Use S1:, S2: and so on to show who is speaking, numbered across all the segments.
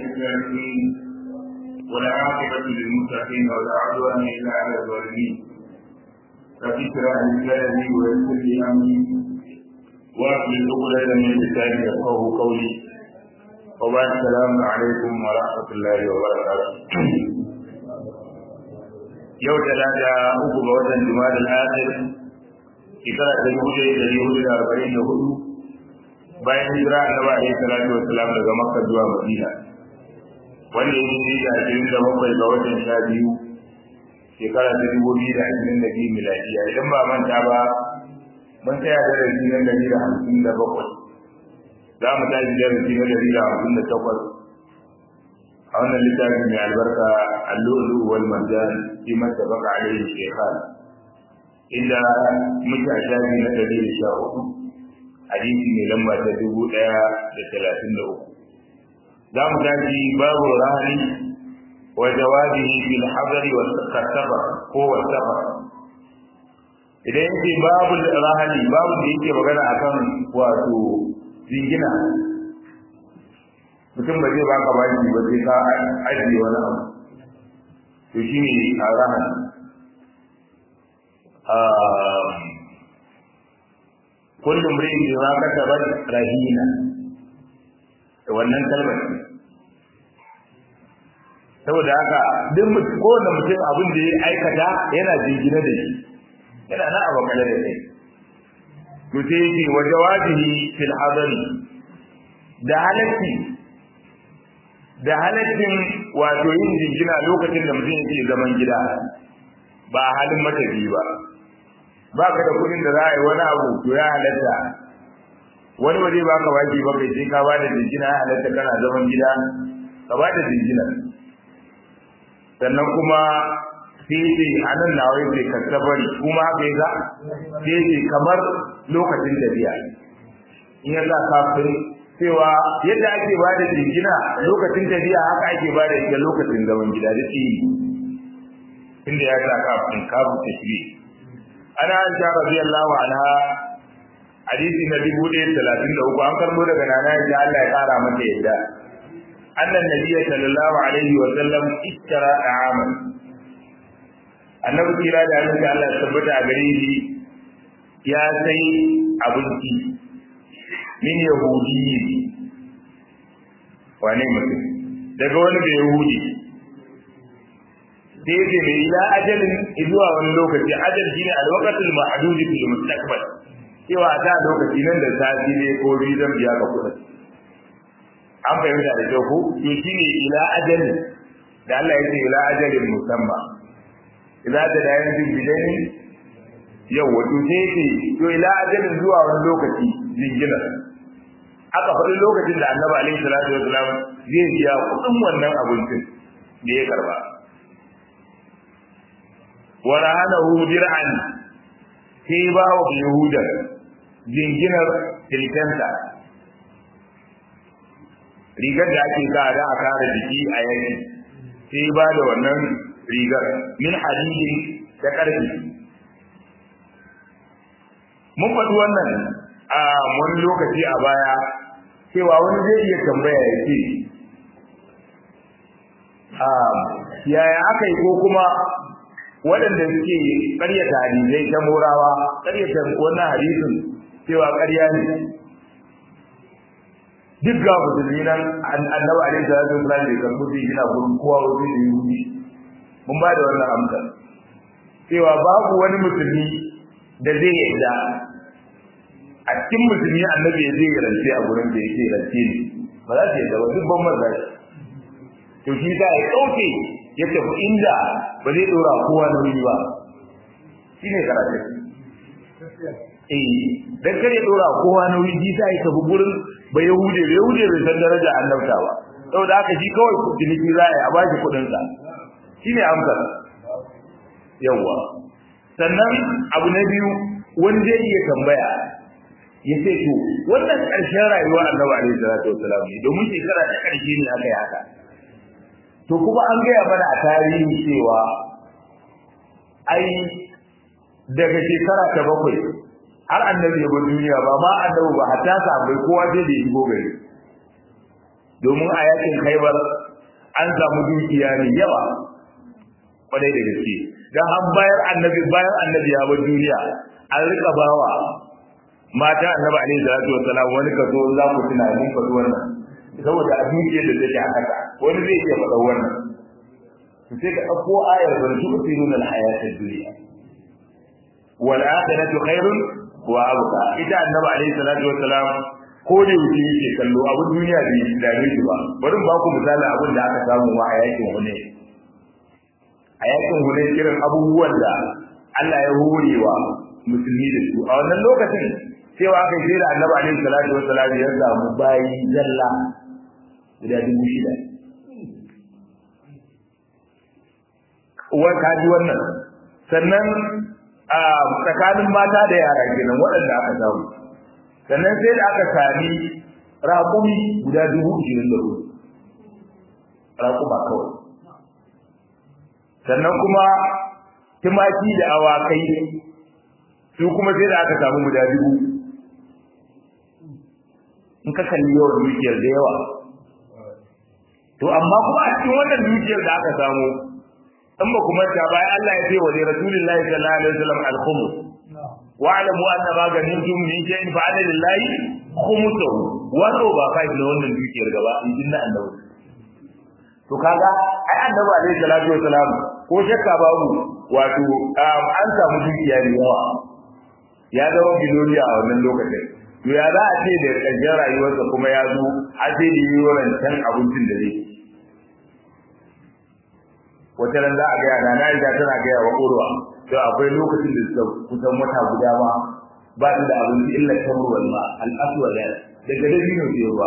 S1: الكافرين والعاقبة للمتقين ولا عدوان إلا على الظالمين رب اشرح لي صدري ويسر لي أمري واحلل عقدة من لساني يفقهوا قولي وبعد السلام عليكم ورحمة الله وبركاته yau talata uku ga watan juma'a al-akhir shekara ta dubu ɗaya da dubu da arba'in da hudu bayan hijira annabi alaihi salatu wassalam daga makka zuwa madina wanda ya yi da ashirin da bakwai ga watan sha biyu shekara ta dubu biyu da ashirin da biyu miladiya idan ba manta ba mun tsaya darasi na dari da hamsin da bakwai za mu tashi darasi na dari da hamsin da takwas a wannan littafin mai albarka allulu wal marjan fi masabaka alaihi shekhan inda muke a shafi na dari da sha hudu hadisi mai lamba ta dubu ɗaya da talatin da uku za mu tashi babu rahani wa jawabihi bil hadari wa safar ko wa safar idan yake babu rahani babu da yake magana akan wato jingina mutum ba zai baka baki ba sai ka ajiye wani abu to shine a rahani kullum rin da ma kasaba rahina da wannan kalmar saboda haka duk kowane mutum abin da ya aikata yana jingina da shi yana na abu kala da shi to sai yake wa jawabihi fil hadari da halatti da halattin wato yin jingina lokacin da mutum yake zaman gida ba halin matafi ba ba ka da kudin da za a yi wani abu to ya halatta wani waje ba ka baki ba kai sai ka ba da jingina ya halatta kana zaman gida ka ba da jingina sannan kuma sai ce a nan na wai sai ka bari kuma haka ya sai ce kamar lokacin tafiya in ya sa kafin cewa yadda ake ba da jingina lokacin tafiya haka ake ba da ita lokacin zaman gida da shi inda ya sa kafin kafin tafiya ana aisha radiyallahu anha hadisi na dubu ɗaya talatin da uku an karbo daga nana aisha Allah ya kara mata yadda annan nabiyya sallallahu alaihi wa sallam ishtara da'aman annabi kira da annabi Allah ya tabbata a gare shi ya sai abinci min yahudi wane mutum daga wani da yahudi sai yake mai ila ajalin zuwa wani lokaci ajal shine alwaqatul ma'dud fil mustaqbal cewa a da lokaci nan da sati ne ko biyu zan biya ka kuɗin an fahimta da kyau ko to shine ila ajalin da Allah ya ce ila ajalin musamma idza ta da yanzu bidaini yau wato sai ce to ila ajalin zuwa wani lokaci jingina aka faɗi lokacin da annabi alaihi salatu wasalam zai biya kuɗin wannan abincin da ya karba wa rahanahu dir'an sai ba wa yahuda jinginar tilkanta rigar da ake sa da a kare jiki a yanki sai ba da wannan rigar min hadidi da karfi mun faɗi wannan a wani lokaci a baya cewa wani zai iya tambaya ya ce yaya aka yi ko kuma waɗanda suke ƙaryata hadisai ta morawa ƙaryata wannan hadisin cewa ƙarya ne duk ga musulmi nan annabi alaihi salatu wasallam bai karɓi su gina gurin kowa wasu da yi mun ba da wannan amsa cewa babu wani musulmi da zai yarda a cikin musulmi annabi zai rance a gurin da yake rance ne ba za su yarda ba duk ban maza to shi ta ya ɗauke ya tafi inda ba zai dora kowa nauyi ba shi ne karatu eh dan kare dora kowa nauyi ji sai ka bi gurin ba yahude ba yahude bai san daraja annabta ba saboda haka shi kawai ciniki za a yi a bashi kuɗin sa shine amsar yawa sannan abu na biyu wani zai iya tambaya ya ce to wannan ƙarshen rayuwar annabi alaihi salatu wasalam ne domin shekara ta ƙarshe ne aka yi haka to kuma an gaya mana a tarihi cewa ai daga shekara ta bakwai har annabi ya bar duniya ba ma annabi ba hatta sahabbai kowa sai da ya shigo gari domin a yakin khaibar an samu dukiya mai yawa kwarai da gaske dan an bayar annabi bayan annabi ya bar duniya an rika bawa mata annabi alaihi salatu wassalam wani kaso za ku tuna mun faɗi wannan saboda a dukiyar da take haka wani zai iya faɗa wannan to sai ka ɗauko ayar bal tu'thiruna al-hayata ad-dunya wal akhiratu khairun wa abqa ita annabi alaihi salatu wassalam ko da yake yake kallo abin duniya bai dame shi ba bari ba ku misali abin da aka samu ma a yakin hune a yakin hune irin abubuwan da Allah ya horewa musulmi da su a wannan lokacin cewa aka yi da annabi alaihi salatu wassalam ya samu bayi zalla guda dubu shida wa kaji wannan sannan a tsakanin mata da yara kenan waɗanda aka samu sannan sai da aka sami raƙumi guda dubu ishirin da hudu raƙuma kawai sannan kuma tumaki da awakai su kuma sai da aka samu guda dubu in ka kalli yawan dukiyar da yawa to amma kuma a cikin wannan dukiyar da aka samu in ba kuma ta bayan Allah ya ce wa Rasulullahi sallallahu alaihi wasallam al-khumus wa'lamu anna ma ganimtum min shay'in fa ana lillahi khumsuhu wato ba kai da wannan dukiyar gaba in dinna annabi to kaga ai annabi alaihi salatu wasalam ko shakka babu wato an samu dukiya da yawa ya zama biloniya a wannan lokacin to ya za a ce da ƙarshen rayuwarsa kuma ya zo a ce da yi wancan abincin da zai wata ran za a gaya na na riga tana gaya wa urwa to akwai lokacin da suka kusan wata guda ma ba su da abinci illa tamruwal ma al-aswad daga dabino sai ruwa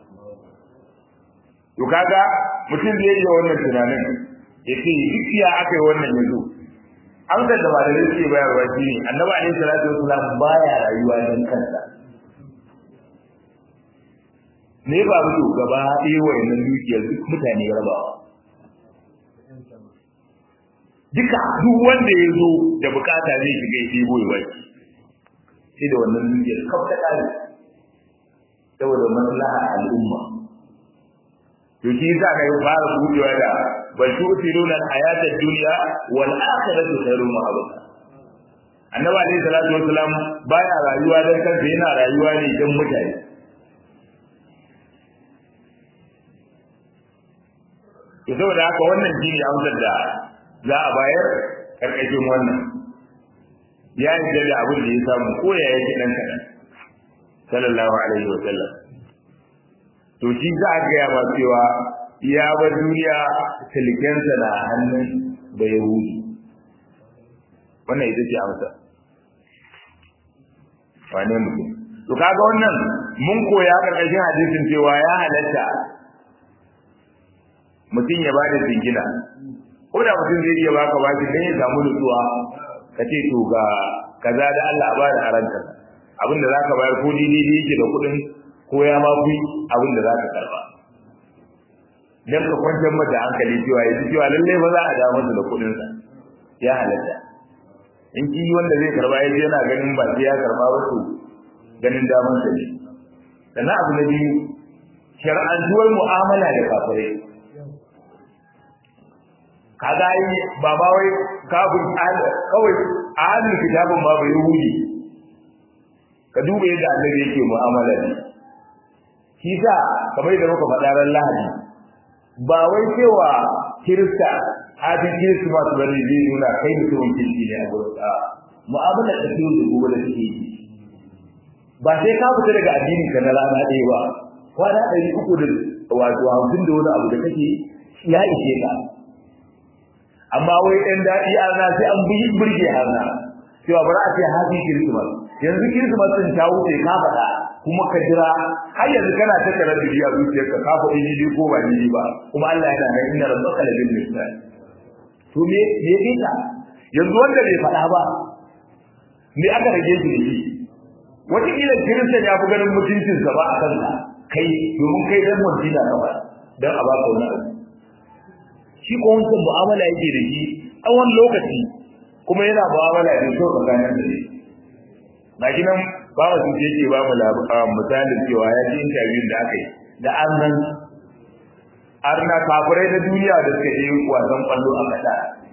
S1: to kaga mutum zai yi wannan tunanin ya ce duk ya aka yi wannan yanzu an da da malamai suke bayarwa shi ne annabi alaihi salatu wasalam baya rayuwa don kansa ne ba mu gaba ɗaya wayannan dukiyar duk mutane rabawa duka duk wanda ya zo da bukata zai shiga ya ɗebo ya waki sai da wannan dukiyar kaf ta ƙare saboda maslaha al'umma to shi yasa kai fara budewa da bal tu'thiruna al-hayata ad-dunya wal akhiratu khairun wa abqa annabi alayhi salatu wasalam baya rayuwa dan kansa yana rayuwa ne dan mutane to saboda haka wannan shine amsar da za a bayar karkashin wannan ya yi da abin da ya samu ko ya yake dan kadan sallallahu alaihi wa sallam to shi za a gaya ma cewa ya bar duniya silkensa na hannun da yahudi wannan ita ce amsa wane mutum to kaga wannan mun koya karkashin hadisin cewa ya halatta mutum ya bada jingina ko da mutum zai iya baka baki dan ya samu nutsuwa ka ce to ga kaza da Allah ba da aranta abinda zaka bayar ko dai yake da kuɗin ko ya ma fi abin da za ka karba dan ka kwantar mata hankali cewa yanzu cewa lalle ba za a da masa da kuɗin sa ya halatta in ki wanda zai karba yaji yana ganin ba sai ya karba ba to ganin daman sa ne sannan abu na biyu shar'antuwar mu'amala da kafirai kaga yi ba ba wai kafin kawai a halin kitabin ma bai yahudi ka duba yadda annabi yake mu'amala ne shi sa kamar da muka faɗa ran lahadi ba wai cewa kirista hajin kirista masu bari zai nuna kai mutumin kirki ne a gurin a mu'amala da kiyo da gobe da suke yi ba sai ka fita daga addinin ka na rana ɗaya ba kwana ɗari uku da wato hamsin da wani abu da kake ya ishe ka amma wai ɗan daɗi ana sai an bi burge hana cewa bari a ce hajin kirsimas yanzu kirsimas ɗin ta wuce ka faɗa kuma ka jira har yanzu kana ta kare da biya zuciyarka ka faɗi ni ko ba ni ba kuma Allah yana nan inna rabbaka la bil mirsad to me me yake yanzu wanda bai faɗa ba me aka rage shi da shi wata kila kiristan ya fi ganin mutuncinsa ba a kanka kai domin kai dan wajina ka ba dan a baka wani abu shi ko wancan mu'amala yake da shi tsawon lokaci kuma yana mu'amala da kyau tsakanin da shi ga shi nan ba mu sun yake ba mu misalin cewa ya ji interview da aka yi da an nan arna kafirai na duniya da suka yi wasan kwallo a kasa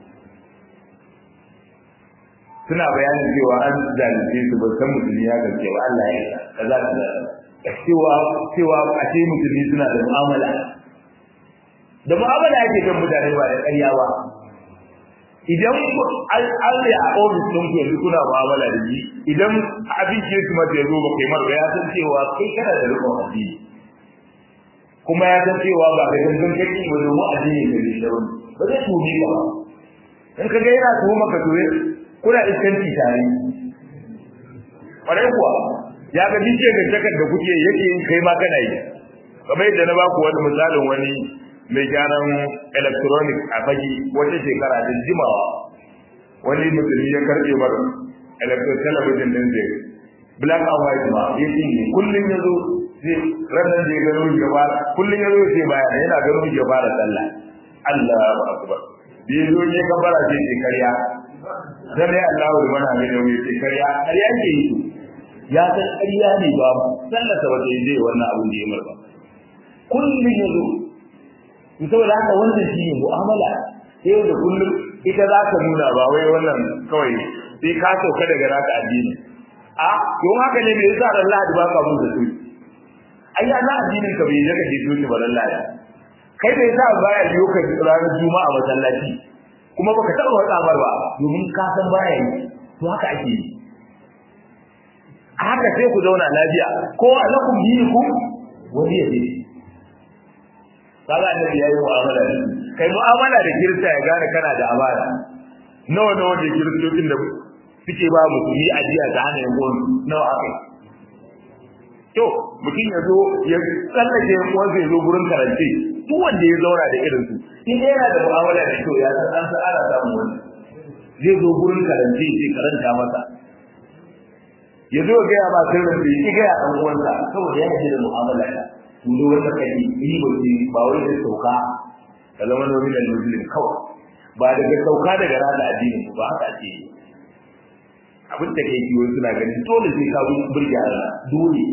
S1: suna bayanin cewa an zalunce su ba san musulmi ya gaske ba Allah ya yi kaza kaza cewa cewa a ce musulmi suna da mu'amala da mu'amala yake kan mutane ba da ƙarya ba idan an yi a ofis ɗin ku yanzu kuna mu'amala da shi idan abin ke su mata ya zo ba kai mara ya san cewa kai kana da rikon addini kuma ya san cewa ba ka gangan kake ba domin addini da ne da wani ba zai tumi ba in ka ga yana tuhuma ka tuwe kuna iskanci tare ƙwarai kuwa ya ga dinke ga takar da kuke yake yin kai ma kana yi kamar yadda na ba ku wani misalin wani mai gyaran electronic a fage wata shekara da jimawa wani musulmi ya karbe bar electronic television din zai black and white ma ya cinye kullum ya zo zai ranar da ya gano shi gaba kullum ya zo sai baya yana gano shi gaba da sallah Allah akbar da ya zo ne kabara sai ce karya dan ne Allah da mana mai da mai ce karya karya ke yi ya san karya ne ba sallah ta wata zai wannan abin da ya marba kullum ya zo saboda haka wannan shi ne mu'amala yau da kullum ita za ka nuna ba wai wannan kawai sai ka sauka daga naka addini a don haka ne me yasa ran Lahadi ba ka mun da su ai ya addinin ka bai zaka je su ba ran Lahadi kai bai sa baya yiwo ka ranar juma'a masallaci kuma baka taba wata bar ba domin ka san baya yi to haka ake yi haka sai ku zauna lafiya ko alakum dinikum wani ya dai kaga annabi yayi mu'amala da kai mu'amala da kirista ya gane kana da amana nawa nawa da kiristocin da suke ba musulmi ajiya ta hana yanzu nawa akai to mutum ya zo ya tsallake yankuwan zai zo gurin karance duk wanda ya zauna da irin su in dai yana da mu'amala da kyau ya san an ana samun wani zai zo gurin karance sai karanta masa ya zo ga ya ba sirrin da ya ga ya dan uwansa saboda yana da mu'amala da tundo wanda kai yi ba ce ba wai da sauka ka zama nominal muslim kawai ba daga sauka daga rana addinin ba haka ake yi abin da kai kiwo suna ganin dole sai ka burge Allah dole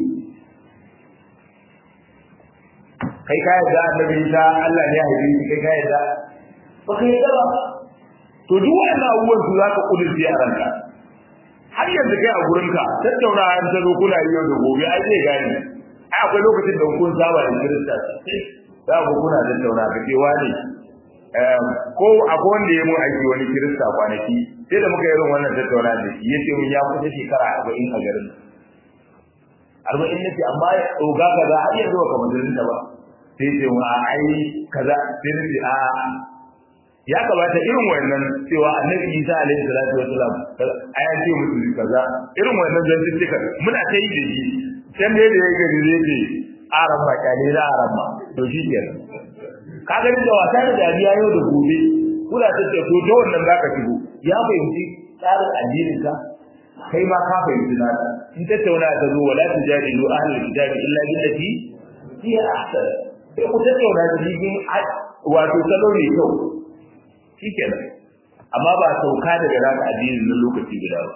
S1: kai ka yadda annabi ta Allah ne ya haife shi kai ka yadda ba ka yadda ba to duk wannan abubuwan su za ka kudurce a ranka har yanzu kai a gurinka tattauna an ta zo kuna yi yau da gobe ai zai gane ai akwai lokacin da kun saba da kirista za ku kuna tattauna ka ce wani ko akwai wanda ya mun aiki wani kirista kwanaki sai da muka yi irin wannan tattauna da shi yace mun ya kusa shekara arba'in a garin arba'in na ce amma ya tsoga kaza har yanzu ba kamar ta ba sai ce mun a ai kaza sai na ce a ya kamata irin wannan cewa annabi isa alaihi salatu wasalam aya ce musu kaza irin wannan zantuttuka muna ta yi da shi can da ya gari zai ce aran ba kyale da aran ba to shi kenan ka gani da wasa da dariya yau da gobe kula ta ce to da wannan zaka shigo ya fahimci tsarin addinin ka kai ma ka fahimci na in tattauna ta zo wala tujadilu ahlul kitabi illa billati hiya ahsan sai ku tattauna da cikin wato salo ne kyau shikenan amma ba sauka daga naka addinin nan lokaci guda ba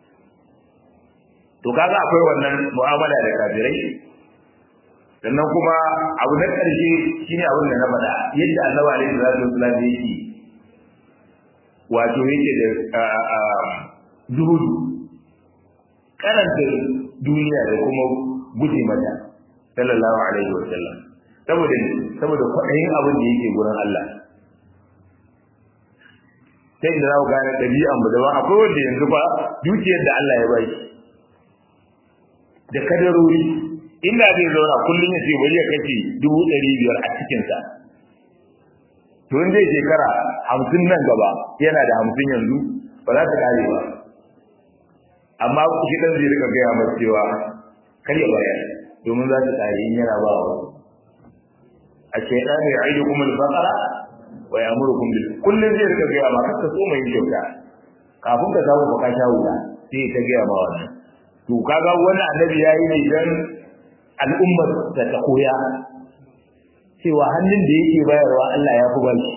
S1: to kaga akwai wannan mu'amala da kafirai sannan kuma abu na ƙarshe shine abin da na faɗa yadda annabi alaihi salatu wasallam yake wato yake da zuhudu karanta duniya da kuma guje mata sallallahu alaihi wasallam saboda saboda kwaɗayin abin da yake gurin Allah sai da za ku gane ɗabi'an mu daban akwai wanda yanzu ba dukiyar da Allah ya bai da kadarori inda zai zauna kullum ya ce bari ya kashe dubu ɗari biyar a cikinsa to in zai shekara hamsin nan gaba yana da hamsin yanzu ba za ta kare ba amma shi ɗan zai rika gaya masa cewa kar ya bayar domin za ta kare in yana ba wa a shaidan ya aidu kuma al-baqara wa ya'murukum bil kullum zai rika gaya ma kaka so mai kyauta kafin ka samu baka sha wuta sai ta gaya ma wannan to kaga wani annabi yayi ne dan al'ummar ta ta koya cewa hannun da yake bayarwa Allah ya fi bashi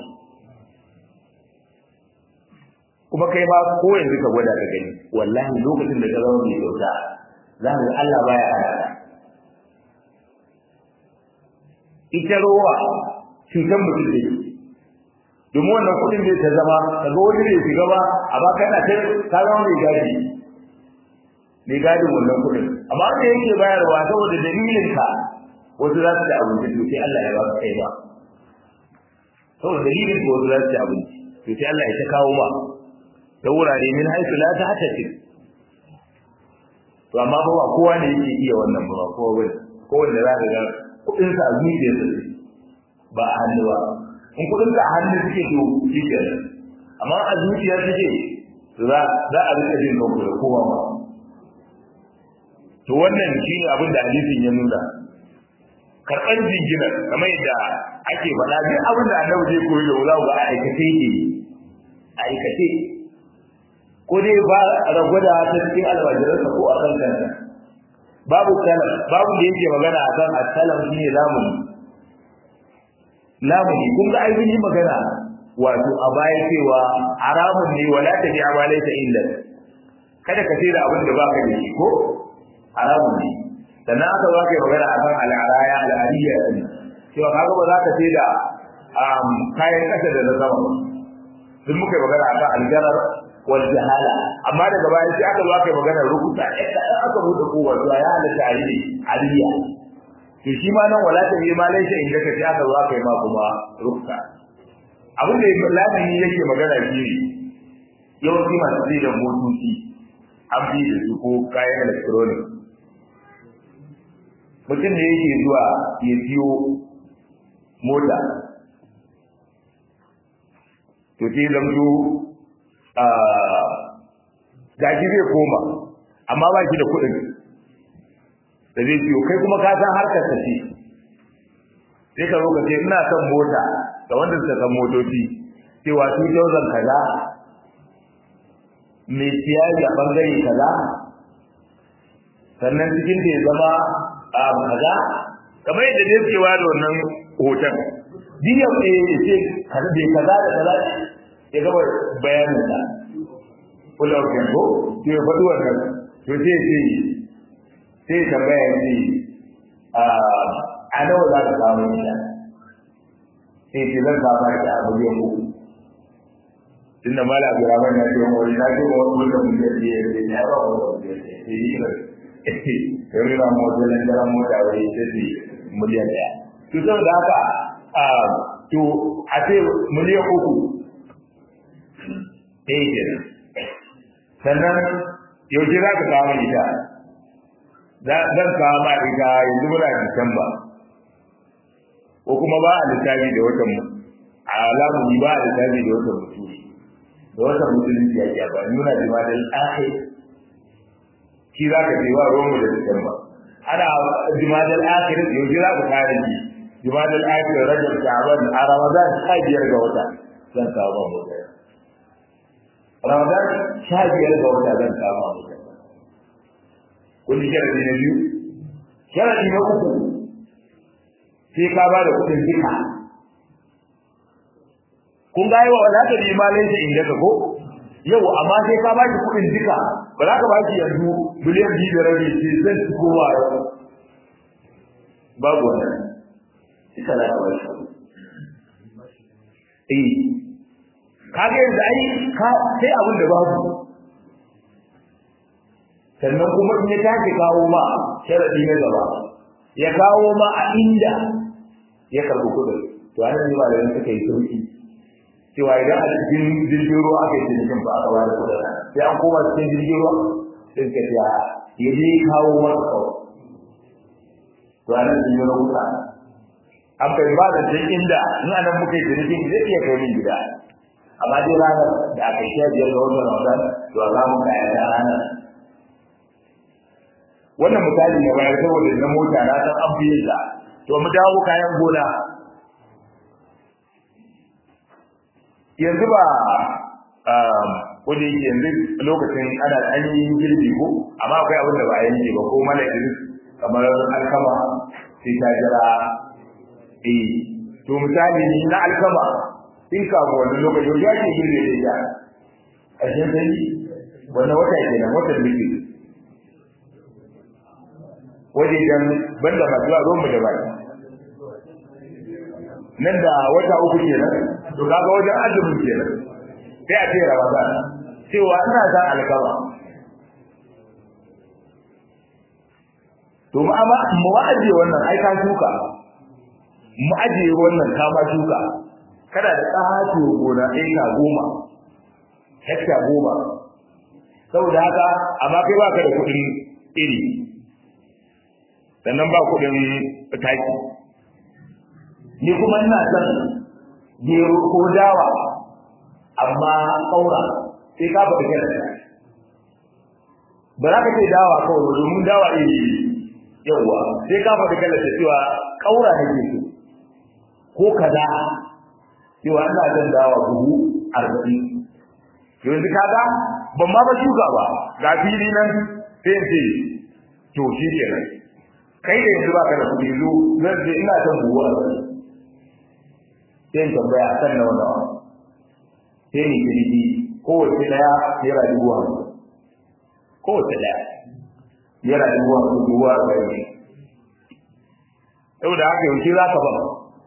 S1: kuma kai ma ko yanzu ka gwada ka gani wallahi lokacin da ka zama mai kyauta za ka ga Allah baya hana ita rowa cutar mutum ne domin wannan kuɗin zai ta zama daga wani ne shiga ba amma kana ta ka zama mai gadi mai gadin wannan kuɗin amma wanda yake bayarwa saboda dalilin ka wasu za su ci abinci to sai Allah ya ba ka kai ba saboda dalilin ka wasu za su ci abinci to sai Allah ya ta kawo ma ta wurare min haisu la ta hata ce to amma ba ba kowa ne yake iya wannan ba kowa bane ko wanda za ka ga kuɗin sa a zuciyarsa ba a hannu ba in kudin ka hannu suke to shi ke amma a zuciya suke to za za a rika jin kanku da kowa ma to wannan shi ne abin da hadisin ya nuna karɓar jingina kamar yadda ake faɗa duk abin da annabi zai koyi da wula ga aikace yake aikace ko dai ba ragwada ta cikin almajiransa ko a kan kansa babu salam babu da yake magana akan asalam shine lamuni lamuni kun ga ai yi magana wato a baya cewa haramun ne wala ta bi'a ma laysa illa kada ka da abin da baka da shi ko haramun ne sannan aka zo kai magana akan al'araya al'ariya din cewa kaga ba za ka sai da kayan kasa da na sama sun muka magana akan aljarar wal jahala amma daga baya sai aka zo kai magana rukuta idan aka bude kowa zuwa ya halatta ariya to shi ma nan wala ta yi ma laisha inda ka ci aka zo aka yi ma kuma rukka abin da lamini yake magana shi ne yawanci masu zai da motoci an fi da su ko kayan electronic mutum da yake zuwa ya siyo mota to sai zamto gaji zai koma amma ba shi da kuɗin da zai ciyo kai kuma ka san harkar ta ce sai ka zo ka ce ina son mota da wanda suka san motoci cewa 2000 kaza mai siyari a bangare kaza sannan cikin da ya zama a kaza kamar yadda dai cewa da wannan hoton diya eh ce kaza bai kaza da kaza ya gaba bayanin sa kula ko ko ke faɗi wannan to sai ce sai tambaya ce a nawa za ka samu ita sai ce zan samu ita a miliyan uku tun da mala abu ramar na ce wani na ce wani wanda miliyan biyar ne ya ba wani miliyan biyar sai yi ba ya rina mota nan daren mota wani ta ce miliyan ɗaya to saboda haka to a ce miliyan uku ɗaya kenan sannan yaushe za ka samu ita zan kawo ma ita yanzu muna Disamba ko kuma ba a lissafi da watan a alamuni ba a lissafi da watan mutuli da watan musulunci ya ke ba nuna da madal akhir shi za ka wa ruwanmu da Disamba ana jimadal akhir yanzu za ku kare ji jimadal akhir rajab sha'ban a ramadan sha biyar ga wata zan kawo ma mota ramadan sha biyar ga wata zan kawo ma mota kun ji sharadi na biyu sharadi na uku sai ka ba da kuɗin duka kun ga yawa za ka nema laifi inda ka ko yau amma sai ka ba shi kuɗin duka ba za ka ba shi yanzu biliyan biyu da rabi sai zan ci kowa yau babu wannan duka za ka ba shi eh ka ga yanzu ai ka sai abin da babu sannan kuma in ya tashi kawo ma sharadi na gaba ya kawo ma a inda ya karɓi kuɗin to an yi ba da suka yi sauki cewa idan a cikin jirgin ruwa aka yi cinikin ba aka bayar kuɗin sai an koma cikin jirgin ruwa sai suka ce ya je kawo masa kawai to anan sun yi rahuta an kai ba da can inda in anan muka yi cinikin zai iya kai min gida amma dai ranar da aka sha biyar ga wannan ramadan to a za mu kaya da ranar wannan misali ne bayar saboda na mota na san an fi yin to mu dawo kayan gona yanzu ba wanda yake yanzu lokacin ana an yi girbi ko amma akwai abin da ba a yanke ba ko mala idris kamar alkama sai ta jira eh to misali ni na alkama in ka ga wannan lokacin ya ce girbe da ya ƙarshen sai wannan wata kenan watan biki waje dan banda masu zuwa ruwan mu da baki nan da wata uku kenan to kaga wajen azumin kenan sai a ce ramadan cewa ina san alkama to mu amma mu aje wannan ai ka shuka mu aje wannan ka ma shuka kada da ƙato gona eka goma hekta goma saboda haka amma kai baka da kuɗin iri sannan ba kuɗin taki ni kuma ina son gero ko dawa amma ƙaura sai ka faɗi kai ba za ka ce dawa kawai ba domin dawa iri yawwa sai ka faɗi kai da cewa ƙaura nake so ko kaza cewa ina son dawa buhu arba'in yanzu kaga ban ma ba shuka ba ga fili nan sai in ce to shi kenan kai da yanzu baka da kuɗi zo zan ce ina son buhu arba'in sai in tambaya kan nawa nawa sai ni kirki kowace daya naira dubu hamsin kowace daya naira dubu hamsin dubu arba'in saboda haka yaushe za ka ba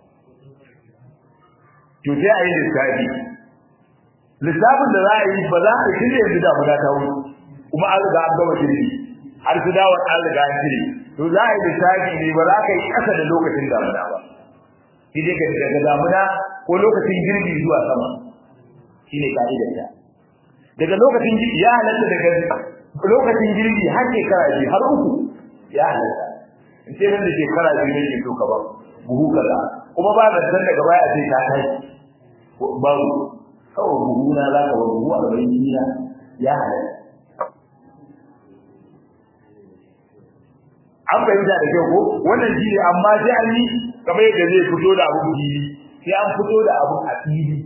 S1: to sai a yi lissafi lissafin da za a yi ba za a shirya yanzu da guda ta wuce kuma an riga an gama shirye har su dawo an riga an shirye to za a yi lissafi ne ba za ka yi ƙasa da lokacin damuna ba shi dai ka daga damuna ko lokacin girbi zuwa sama shi ne ka'idar ta daga lokacin girbi ya halatta daga lokacin girbi har shekara biyu har uku ya halatta in ce nan da shekara biyu ne ke so ka ba buhu kaza kuma ba da san daga baya sai ta kai babu kawai buhu na za ka ba buhu a gaban gida ya halatta an fahimta da kyau ko wannan shi ne amma sai an yi kamar yadda zai fito da abu fili sai an fito da abu a fili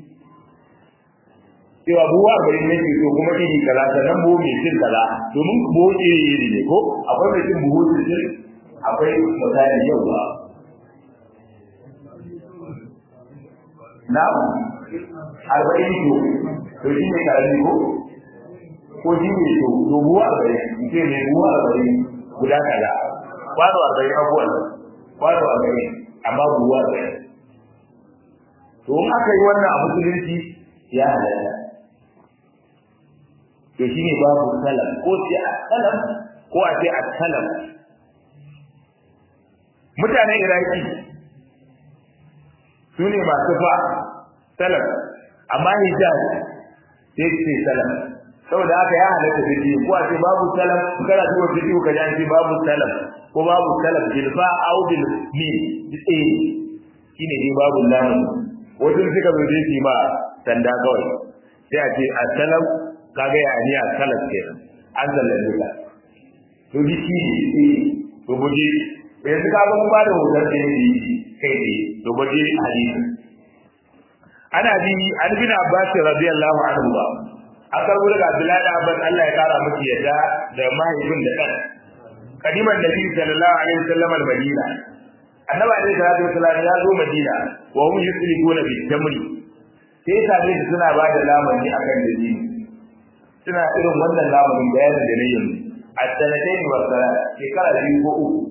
S1: cewa buwa bari ne ke so kuma iri kaza sannan buhu mai cin kaza domin buhu iri iri ne ko akwai mai cin buhu cin akwai misali yau ba na arba'in to to shi ne karami ko ko shi ne to to buwa arba'in ce ne buwa arba'in guda kaza kwano arba'in abuwan kwano arba'in amma buwa arba'in to in aka yi wannan a musulunci ya halatta to shi ne babu salam ko ce a salam ko a ce a salam mutanen iraki su ne masu fa salam amma hijaz sai ce salam saboda haka ya halatta fiti ko a ce babu salam kana zuwa fiti ka ji an ce babu salam ko babu salam bilfa au bil mim eh shine dai babu lamu wajen suka zo dai ma sanda kawai sai a ce assalam kaga ya ni assalam kenan an sallame ka to bi shi ne to buje yanzu ka ga mun ba da hoton da yake kai ne to buje hadisi ana bi an bin abbas radiyallahu anhu ba aka rubuta ga abdullahi da abbas Allah ya kara miki yadda da mahaifin da kan kadiman nabi sallallahu alaihi wasallam al-madina annabi alaihi salatu wasallam ya zo madina wa hum yusrifuna bi tamri sai sabe su suna ba da lamani akan dalili suna irin wannan lamarin bayanin da nayin at-sanatayn wa salat shekara biyu ko uku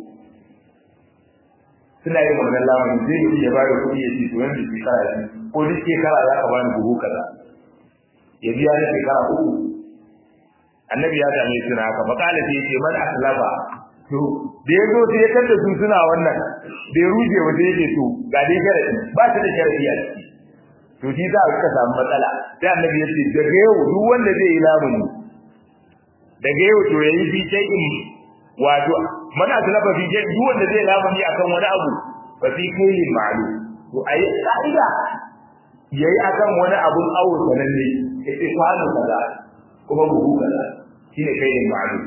S1: suna yin wannan lamarin zai yi ya bayar kuɗi ya ce to yanzu shekara biyu ko duk shekara za ka bani buhu kaza ya biya ni shekara uku annabi ya same su na haka fakala sai ce man aslaba to da ya zo sai ya kanta su suna wannan bai ruje ba sai ya to ga dai sharadi ba shi da sharadi a ciki to shi za a ka samu matsala sai annabi ya ce daga yau duk wanda zai yi lamuni daga yau to yayi fi shay'in wato man aslaba fi shay'in duk wanda zai lamuni akan wani abu fa fi kaylin ma'lum to ayi ka'ida yayi akan wani abun awo sananne yace kwano kaza kuma buhu kaza shine kaidin ma'lum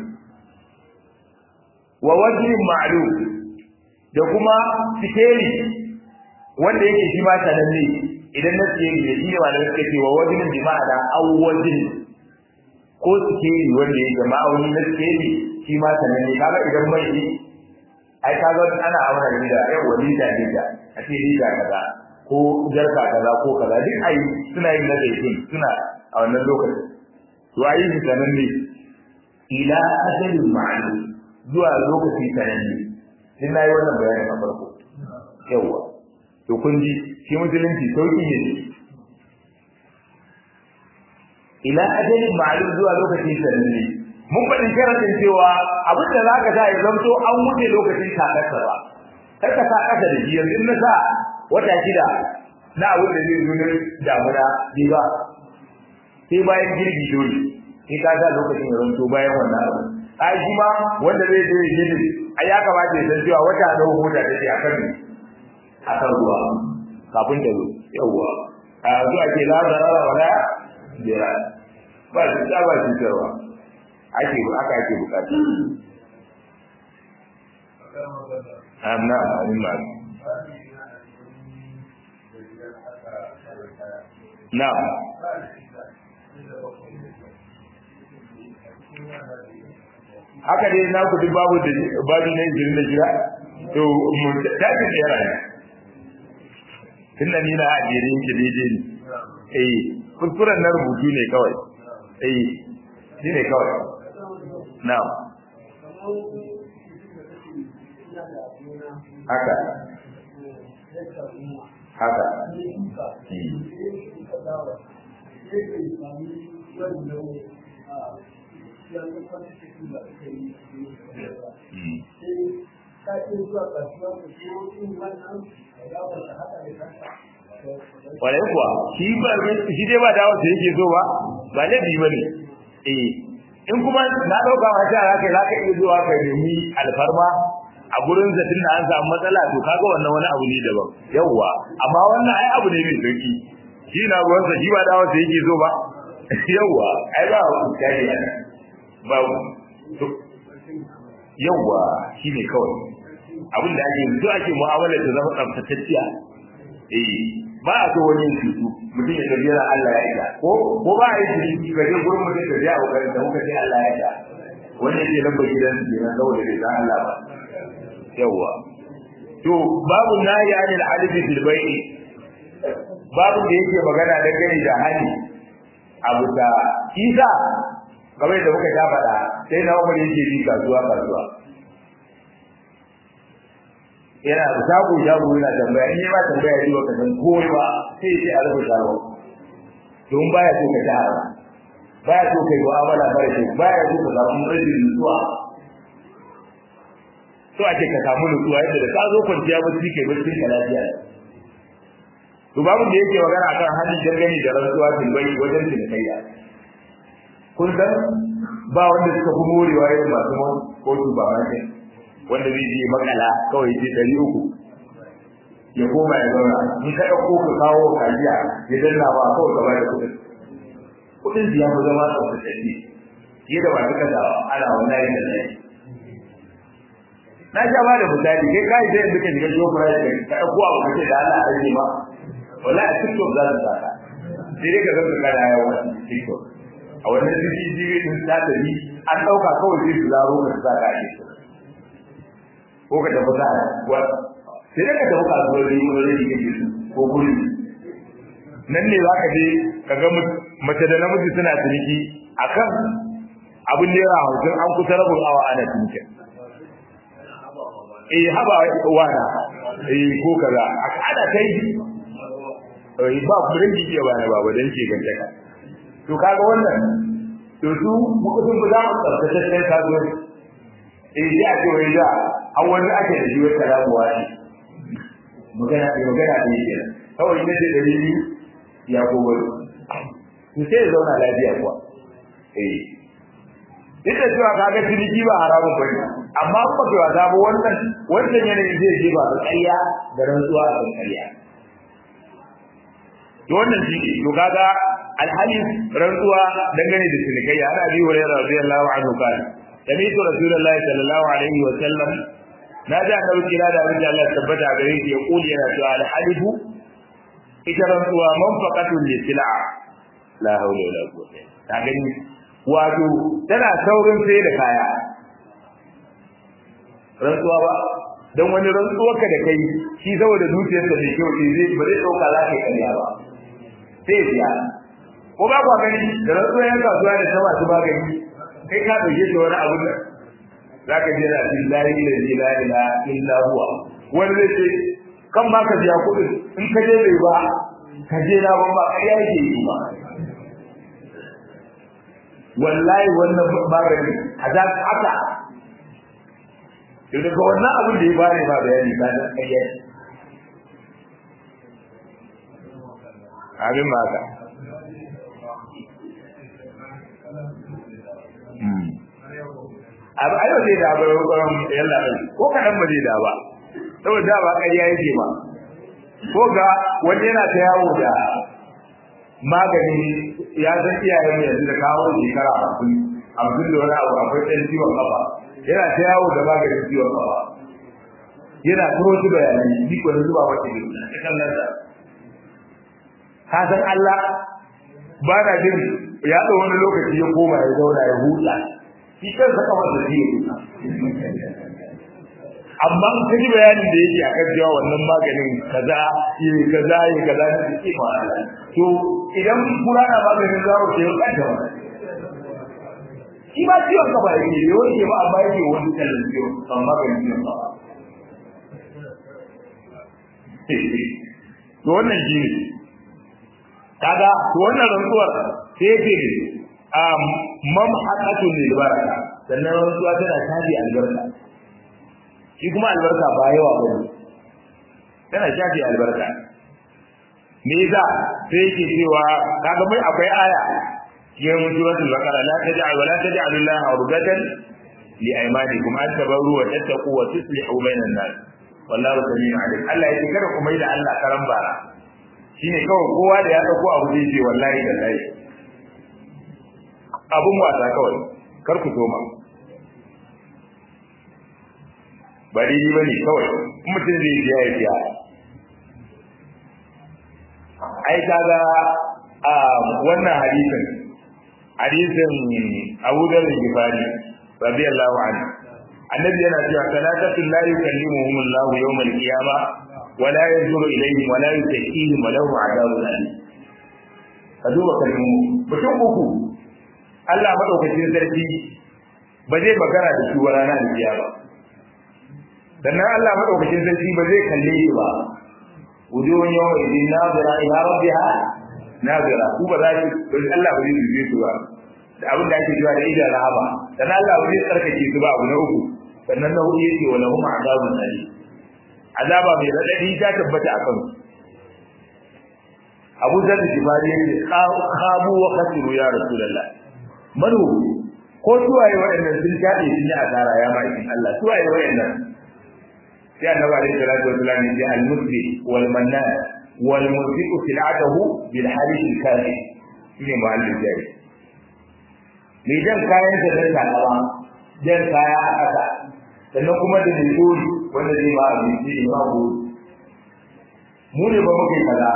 S1: wa wajhin ma'lum da kuma sikeli wanda yake shi ma sananne idan na sikeli ne shine wanda suka ce wa wajhin bi ma'ana aw wajhin ko sikeli wanda yake ma'auni na sikeli shi ma sananne kaga idan mai shi ai kaga ana auna ne da ai wani da da a ce lita kaza ko jarka kaza ko kaza duk ai suna yin na zaitun suna a wannan lokacin to ayi shi sananne ila ajalin ma'lum zuwa lokaci sananne sai na yi wannan bayanin a farko yawa to kun ji shi musulunci sauki ne ila ajalin ma'lum zuwa lokacin sananne mun faɗi sharadin cewa abin da zaka sa ya zamto an wuce lokacin kakarsa ba kar ka sa kasa da shi yanzu na sa wata shida na abin da zai zo na damuna bi ba sai bayan girbi dole sai ka sa lokacin ya zamto bayan wannan abu ai shi ma wanda zai je girbi ai ya kamata ya san cewa wata da hota take a kan a kan ruwa kafin ta zo yawwa a zuwa ke la zarara wala jira ba shi ta ba shi tarwa ake aka ake bukata amna amin ma na haka dai na ku duk babu da babu ne jirin da jira to mu tafi da yara ne tunda ni na ajere yake daidai ne eh kuskuren na rubutu ne kawai eh shi ne kawai na'am haka haka Kwarai kuwa, shi ba shi dai ba dawo da yake so ba, ba laifi ba ne. Eh, in kuma na ɗauka ma sha za ka za ka iya zuwa ka nemi alfarma a gurin zatin da an samu matsala to kaga wannan wani abu ne daban. Yawwa, amma wannan ai abu ne mai sauki. Shi na ruwansa shi ba dawo da yake so ba. Yawwa, ai ba ku kai ne. Ba yawwa shi ne kawai. Abin da ake yanzu ake mu'amalar ta zama tsaftatacciya. Eh, ba a so wani cutu mutum ya tafi yana Allah ya ida ko ko ba a yi cutu ka je gurin mutum ka je a kokarin da muka ce Allah ya ida wannan ke lamba gidan su kenan saboda bai san Allah ba yawa to babu nahi anil alifi fil bai'i babu da yake magana da gani da hali abu da isa kamar da muka ta faɗa sai na umar yake bi kasuwa kasuwa yana da shago shago yana tambaya in ba tambaya yi wa kasan komai ba sai sai a rufe shago don baya so ka ta haram baya so kai mu'amala mara kyau baya so ka samu rashin nutsuwa so ake ka samu nutsuwa yadda da ka zo kwanciya bacci kai bacci ka lafiya to babu da yake magana akan halin dangane da rantsuwa tilbai wajen cinikayya kun san ba wanda suka fi morewa irin masu kotu ba ma wanda zai je makala kawai je ɗari uku ya koma ya zauna in ka ɗauko ka kawo kajiya ya danna ba kawai ka bada kuɗin kuɗin ya fi zama tsaftatacce fiye da masu kasawa ana wallahi da zai na sha ba da misali kai kai sai yanzu ka shiga shofura da ka ɗauko abu kace da Allah a rage ma wallahi a TikTok za su saka sai dai ka zama kana yawa TikTok a wannan CCTV din ta tafi an ɗauka kawai sai su zaro ka saka a TikTok ko ka tafi sa wa sai da ka tafi kasuwar da yi wani da kake ko guri nan ne za ka je ka ga mace da namiji suna ciniki akan abin naira hamsin an kusa rabin awa ana ciniki eh haba wana eh ko kaza ana kai eh ba kurin ki ba na baba dan ke gantaka to kaga wannan to su muka sun za mu tsaftace sai kasuwanci eh ya ce wai da an wani ake da jiwar karamuwa ne magana ne magana ne ke kawai ne da dalili ya gobe to sai zauna lafiya kuwa eh duk da cewa kaga ciniki ba haramun bane amma ba ka wasa ba wannan wannan yanayin zai je ba ƙarya da rantsuwa a kan ƙarya to wannan shi to kaga alhalin rantsuwa dangane da cinikayya ana bi wa radiyallahu anhu kana سمعت رسول الله صلى الله عليه وسلم نادى النبي كلا دا رجع الله ثبت عليه يقول يا رسول الحلف إجرا ومنفقة للسلع لا حول ولا قوة تعجبني wato tana saurin sai da kaya rantsuwa ba don wani rantsuwa ka da kai shi saboda zuciyarsa da kyau sai zai ba zai dauka za ka yi karya ba sai ya ko ba kwa gani da rantsuwa yan kasuwa da ta masu magani kai ka dauke shi wani abu da zaka je da billahi la ilaha illa huwa wani zai ce kan ma ka biya kuɗin in ka je bai ba ka je na ban ba ƙarya yake yi ba wallahi wannan magani a za ka haka daga wannan abin da ya bani ba bayani ba da ƙarya abin ma haka abu ayo zai da ba yalla ko kadan ba zai da ba saboda ba ƙarya yake ba ko ga wani yana ta yawo da magani ya san iyayen mu yanzu da kawo shekara hamsin hamsin da wani abu akwai ɗan ciwon kafa yana ta yawo da maganin ciwon kafa yana turo su bayanai ni ko da zuba wata ne ta kallon sa ka san Allah ba na jin ya ɗau wani lokaci ya koma ya zauna ya huta shi kansa kamar da zai huta amma in ka ji bayanin da yake akan cewa wannan maganin kaza yi kaza yi kaza ne da ke ma to idan kura na maganin zawo ke yau kanta ba shi ba ciwon ka ba yake yau ke ba amma yake wani kallon ciwon kan maganin ciwon ka to wannan shi ne kaga to wannan rantsuwar sai yake um mamhaqatu lil baraka sannan rantsuwa tana tafi albarka shi kuma albarka ba yawa ba ne tana shafi albarka me yasa sai yake cewa kaga mai akwai aya cikin suratul baqara la taj'al wa la taj'al Allah urgatan li aymanikum an tabarru wa tattaqu wa tuslihu bainan nas wallahu samiu alim Allah yake kada ku mai da Allah karan bara shine kawai kowa da ya dauko abu zai ce wallahi da lai abun wasa kawai kar ku toma ba daidai ba ne kawai mutum zai biya ya biya ai kaga a wannan hadisin hadisin Abu Dharr al-Ghifari radiyallahu anhu annabi yana cewa salatatul la yukallimuhum Allah yawm al-qiyamah wa la yanzuru ilayhim wa la yuzakkihim wa lahum adhabun alim ka duba kalmu mutum uku Allah madaukakin sarki ba zai magana da su ranar kiyama sannan Allah madaukakin sarki ba zai kalle shi ba wujuhun yawma idin nazira ila rabbiha nazira ku ba za ki Allah ba zai dube su ba da abin da ake cewa da idan rahaba sannan Allah ba zai tsarkake su ba abu na uku sannan na hudu yake wala hum azabun alim azaba mai radadi ta tabbata akan su Abu Dharr Jibari yake khabu wa khasiru ya Rasulullah manu ko suwaye waɗannan sun taɗe sun yi asara ya ma'aikin Allah suwaye waɗannan sai annabi alaihi salatu wasallam ya ce al-musli wal mannan wal munfiqu sil'atahu bil hadith al-karim shine mu'allif jari mai jan kayan da zai takawa jan kaya a ƙasa sannan kuma da mai gori wanda zai ba abinci da ba gori mu ne ba muke kaza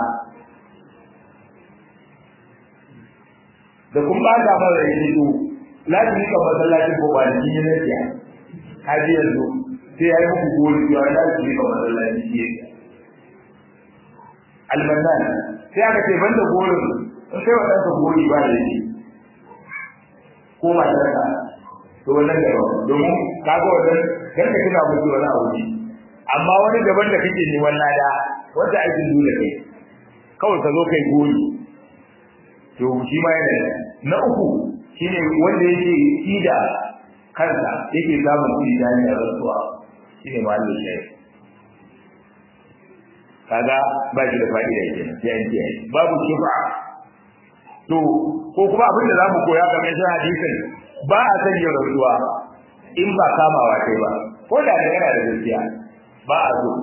S1: da kun ba ta mara yi to lazimi kan masallacin ko ba da kin yi nasiya kaji yanzu sai ya yi muku gori cewa ya su rika masallaci shi ya almanan sai aka ce banda gorin in kai wa ɗanka gori ba da shi ko matarka to wannan da domin kaga wannan kar ka tuna musu wani abu ne amma wani daban da kake neman lada wanda aikin dole kai kawai ka zo kai gori to shi ma yana na uku shine wanda yake ida kansa yake samun kuɗi da hanyar rantsuwa shi ne mahallin shayi kaga ba shi da fa'ida ke sai an ce babu shufa to ko kuma abin da za mu koya game da hadisin ba a san yin rantsuwa in ba kamawa kai ba ko da da kana da gaskiya ba a so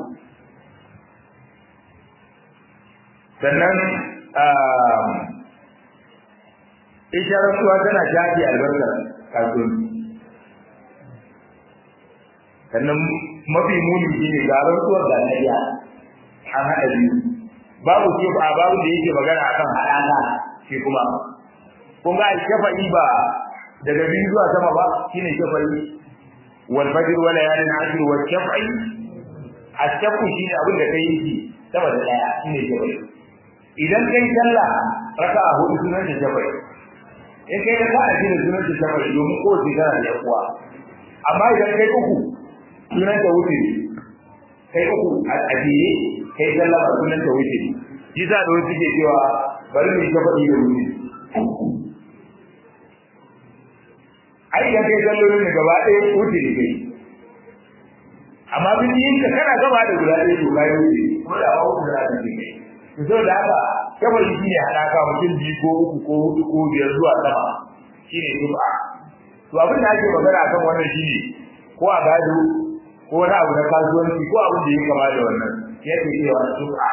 S1: sannan ita rantsuwa tana shafi albarkar kasuwanci sannan mafi muni shi ne ga rantsuwar da na an haɗa biyu babu ce ba babu da yake magana akan haɗaka shi kuma kun ga shafa'i ba daga biyu zuwa sama ba shine shafa'i wal fajr wa layalin ashr wa shafa'i ashafu shine abin da kai yi sama da daya shine shafa'i idan kai sallah raka'a hudu sunan da shafa'i in kai raka'a shine sunan da shafa'i domin ko tana da yawa amma idan kai uku sunan da wuce kai uku a ajiye kai sallama sunan ta wuce shi sa da wasu ke cewa bari mu ta faɗi da wuce ai ya kai sallolin ne gaba ɗaya wuce ne kai amma bin yin ka kana gaba da guda ɗaya to kai wuce ko da ba wuce da kai to saboda haka kawai shi ne haɗaka mutum biyu ko uku ko hudu ko biyar zuwa sama shi ne tuba to abin da ake magana akan wannan shi ne ko a gado ko wani abu na kasuwanci ko abin da ya kama da wannan yake cewa tuba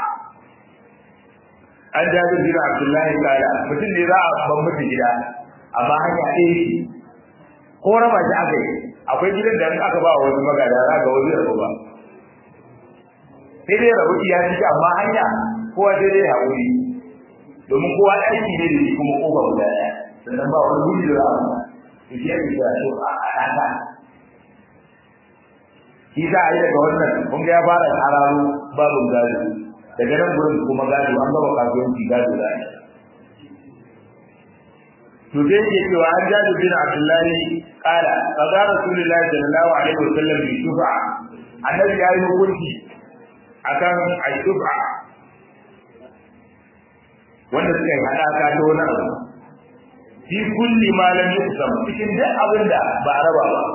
S1: an jabi bin abdullahi kala mutum ne za a ban mutu gida amma hanya ɗaya ce ko raba shi aka yi akwai gidan da aka ba wa wasu magada za ga wani rabu ba sai dai rabu iya ciki amma hanya kowa sai dai haƙuri domin kowa aiki ne da shi kuma kofa guda ɗaya sannan ba wani gudu da za a to shi ake kira shi a ɗaka shi za a yi daga wannan kun ga ya fara hararo babin gado daga nan gurin kuma gado an gaba kasuwanci gado da ne to dai ke cewa an jadu bin abdullahi kala kaza rasulullahi sallallahu alaihi wasallam bi shufa annabi ya yi hukunci akan ashufa wanda suka yi hadaka ta wani abu fi kulli ma lam yuqsam cikin duk abin da ba a raba ba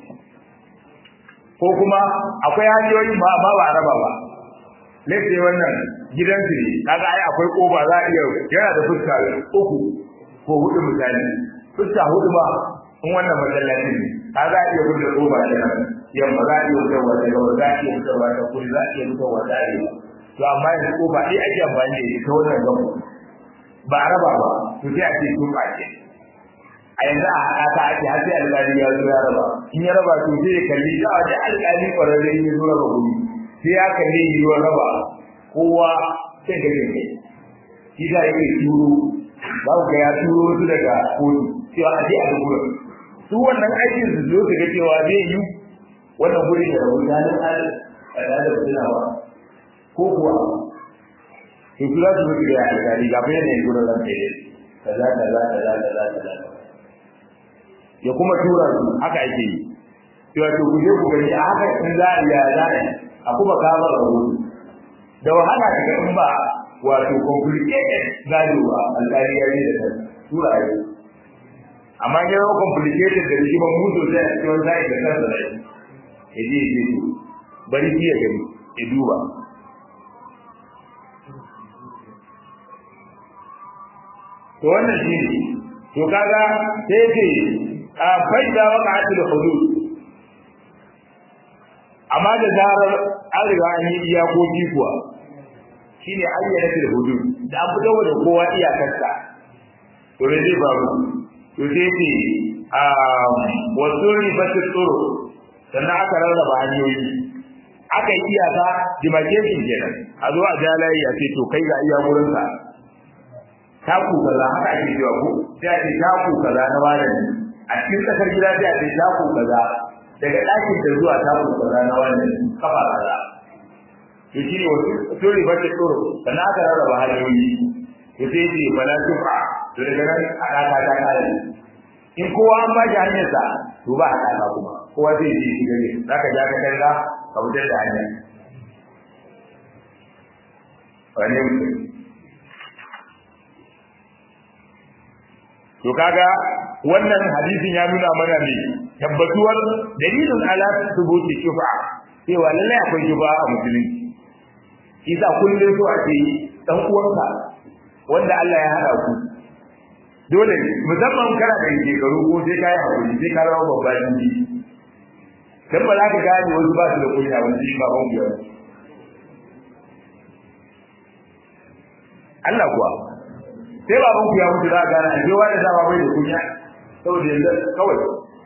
S1: ko kuma akwai hanyoyi ba ba ba a raba ba lalle wannan gidan su ne kaga ai akwai koba za a iya yana da fuska uku ko hudu misali fuska hudu ba in wannan masallaci ne kaga iya buɗe koba da nan yamma za a iya fitarwa da gaba za a iya fitarwa da kuri za a iya fitarwa da arewa to amma yanzu koba ɗaya ake amfani da ita wannan gaba ba a raba ba to sai a ce tuba ce a yanzu a haka ake har sai alƙali ya zo ya raba in ya raba to sai ya kalli da wani alƙali ƙwararre ya zo raba guri sai ya kalli yiwuwar raba kowa sai ga kai shi za ya ke turo za ku ga ya turo su daga kotu cewa a je a ga gurin su wannan aikin su zo su ga cewa zai yi wannan gurin da rabu ya nan a da da tunawa ko kuwa to su za su mutu da alƙali ga bayan ne gurin ran kai kaza kaza kaza kaza kaza ya kuma tura su haka ake yi cewa to ku je ku gani a haka in za a iya za a kuma kama rahoto da wahala daga in ba wato complicated gado ba alƙali ya yi da ta tura yi amma ya zama complicated da rigimar mutu sai a cikin zai da kansa da ya je ya je bari ya gani ya duba to wannan shi ne to kaga sai ce a faida waka atil hudud amma da zarar an riga an yi iyakoki kuwa shine ayyana til hudud da an fito da kowa iyakarsa to ne zai faru to sai ce a wasu ribatu tsoro sannan aka rarraba hanyoyi aka yi iyaka demarcation kenan a zo a ja layi a ce to kai ga iya wurinka taku kaza haka ake cewa ko sai a ce taku kaza na malami a cikin tsakar gida sai a ce taku kaza daga ɗakin da zuwa taku kaza na malami kafa kaza to shi ne wasu tori ba ta tsoro sannan aka rarraba hanyoyi to sai ce bala tufa to daga nan a ɗaka ta kare in kowa an ba shi hanyarsa to ba a ɗaka kuma kowa zai je shi gare za ka ja ka kalla ka fitar da hanya wane mutum to kaga wannan hadisin ya nuna mana ne tabbatuwar dalilin ala thubuti shufa cewa lallai akwai shufa a musulunci isa kullum so ake dan uwanka wanda Allah ya hada ku dole ne musamman kana da shekaru ko sai kai hakuri sai ka rawa babban ji dan ba za ka gane wasu ba su da kunya wani shi ba ban biyar Allah kuwa sai baban ku ya mutu za a gane ashe wani dama bai da kunya saboda yanzu kawai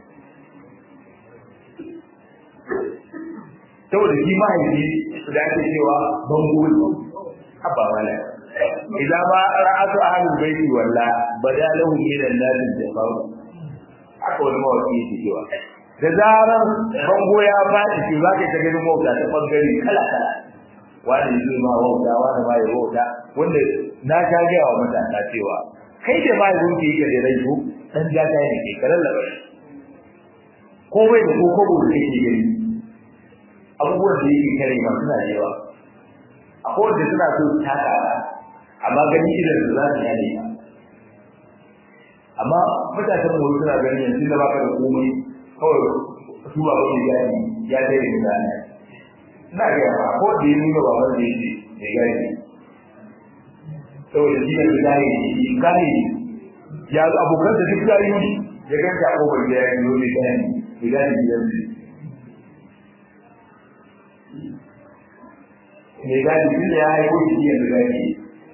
S1: saboda shi mahaifi da ake cewa bango ne abba wala idza ma ra'atu ahlul baiti walla badalahu min an-nas jafaru haka wani mawaki yake cewa da zarar bango ya faɗi shi za ka ta ganin mawuta ta bangare kala kala wani zai ma wauta wani ma ya wauta wanda na sha gaya wa matasa cewa kai da ma yanzu ke yake da rai ko dan gata ne ke karan labar ko bai da ko kobo da yake gani abubuwan da yake kare ma suna da yawa akwai wanda suna so su taka amma gani idan su za su yane amma mutanen mu suna ganin yanzu da baka da komai kawai su ba wani gani ya dai da gani ina ga ba ko da yi nuna ba wanda yake da gani saboda shi ne gani ne gani ya abokan da duk gani ya ganta ko ba ya yi ne gani gani gani ne gani shi ya haiko shi ya gani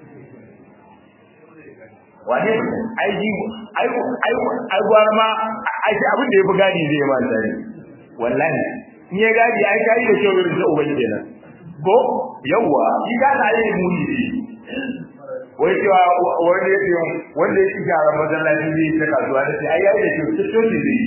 S1: wane ai ji ai ai ai gwar ma ai abin da ya fi gadi zai ma tsari wallahi in ya gadi ai kai da kyau irin da uban kenan ko yawa shi ga da yi muni ne wai cewa wanda ya ce wanda ya ci gyara masallaci zai ta kasuwa da sai ai yayi da kyau ta shoki zai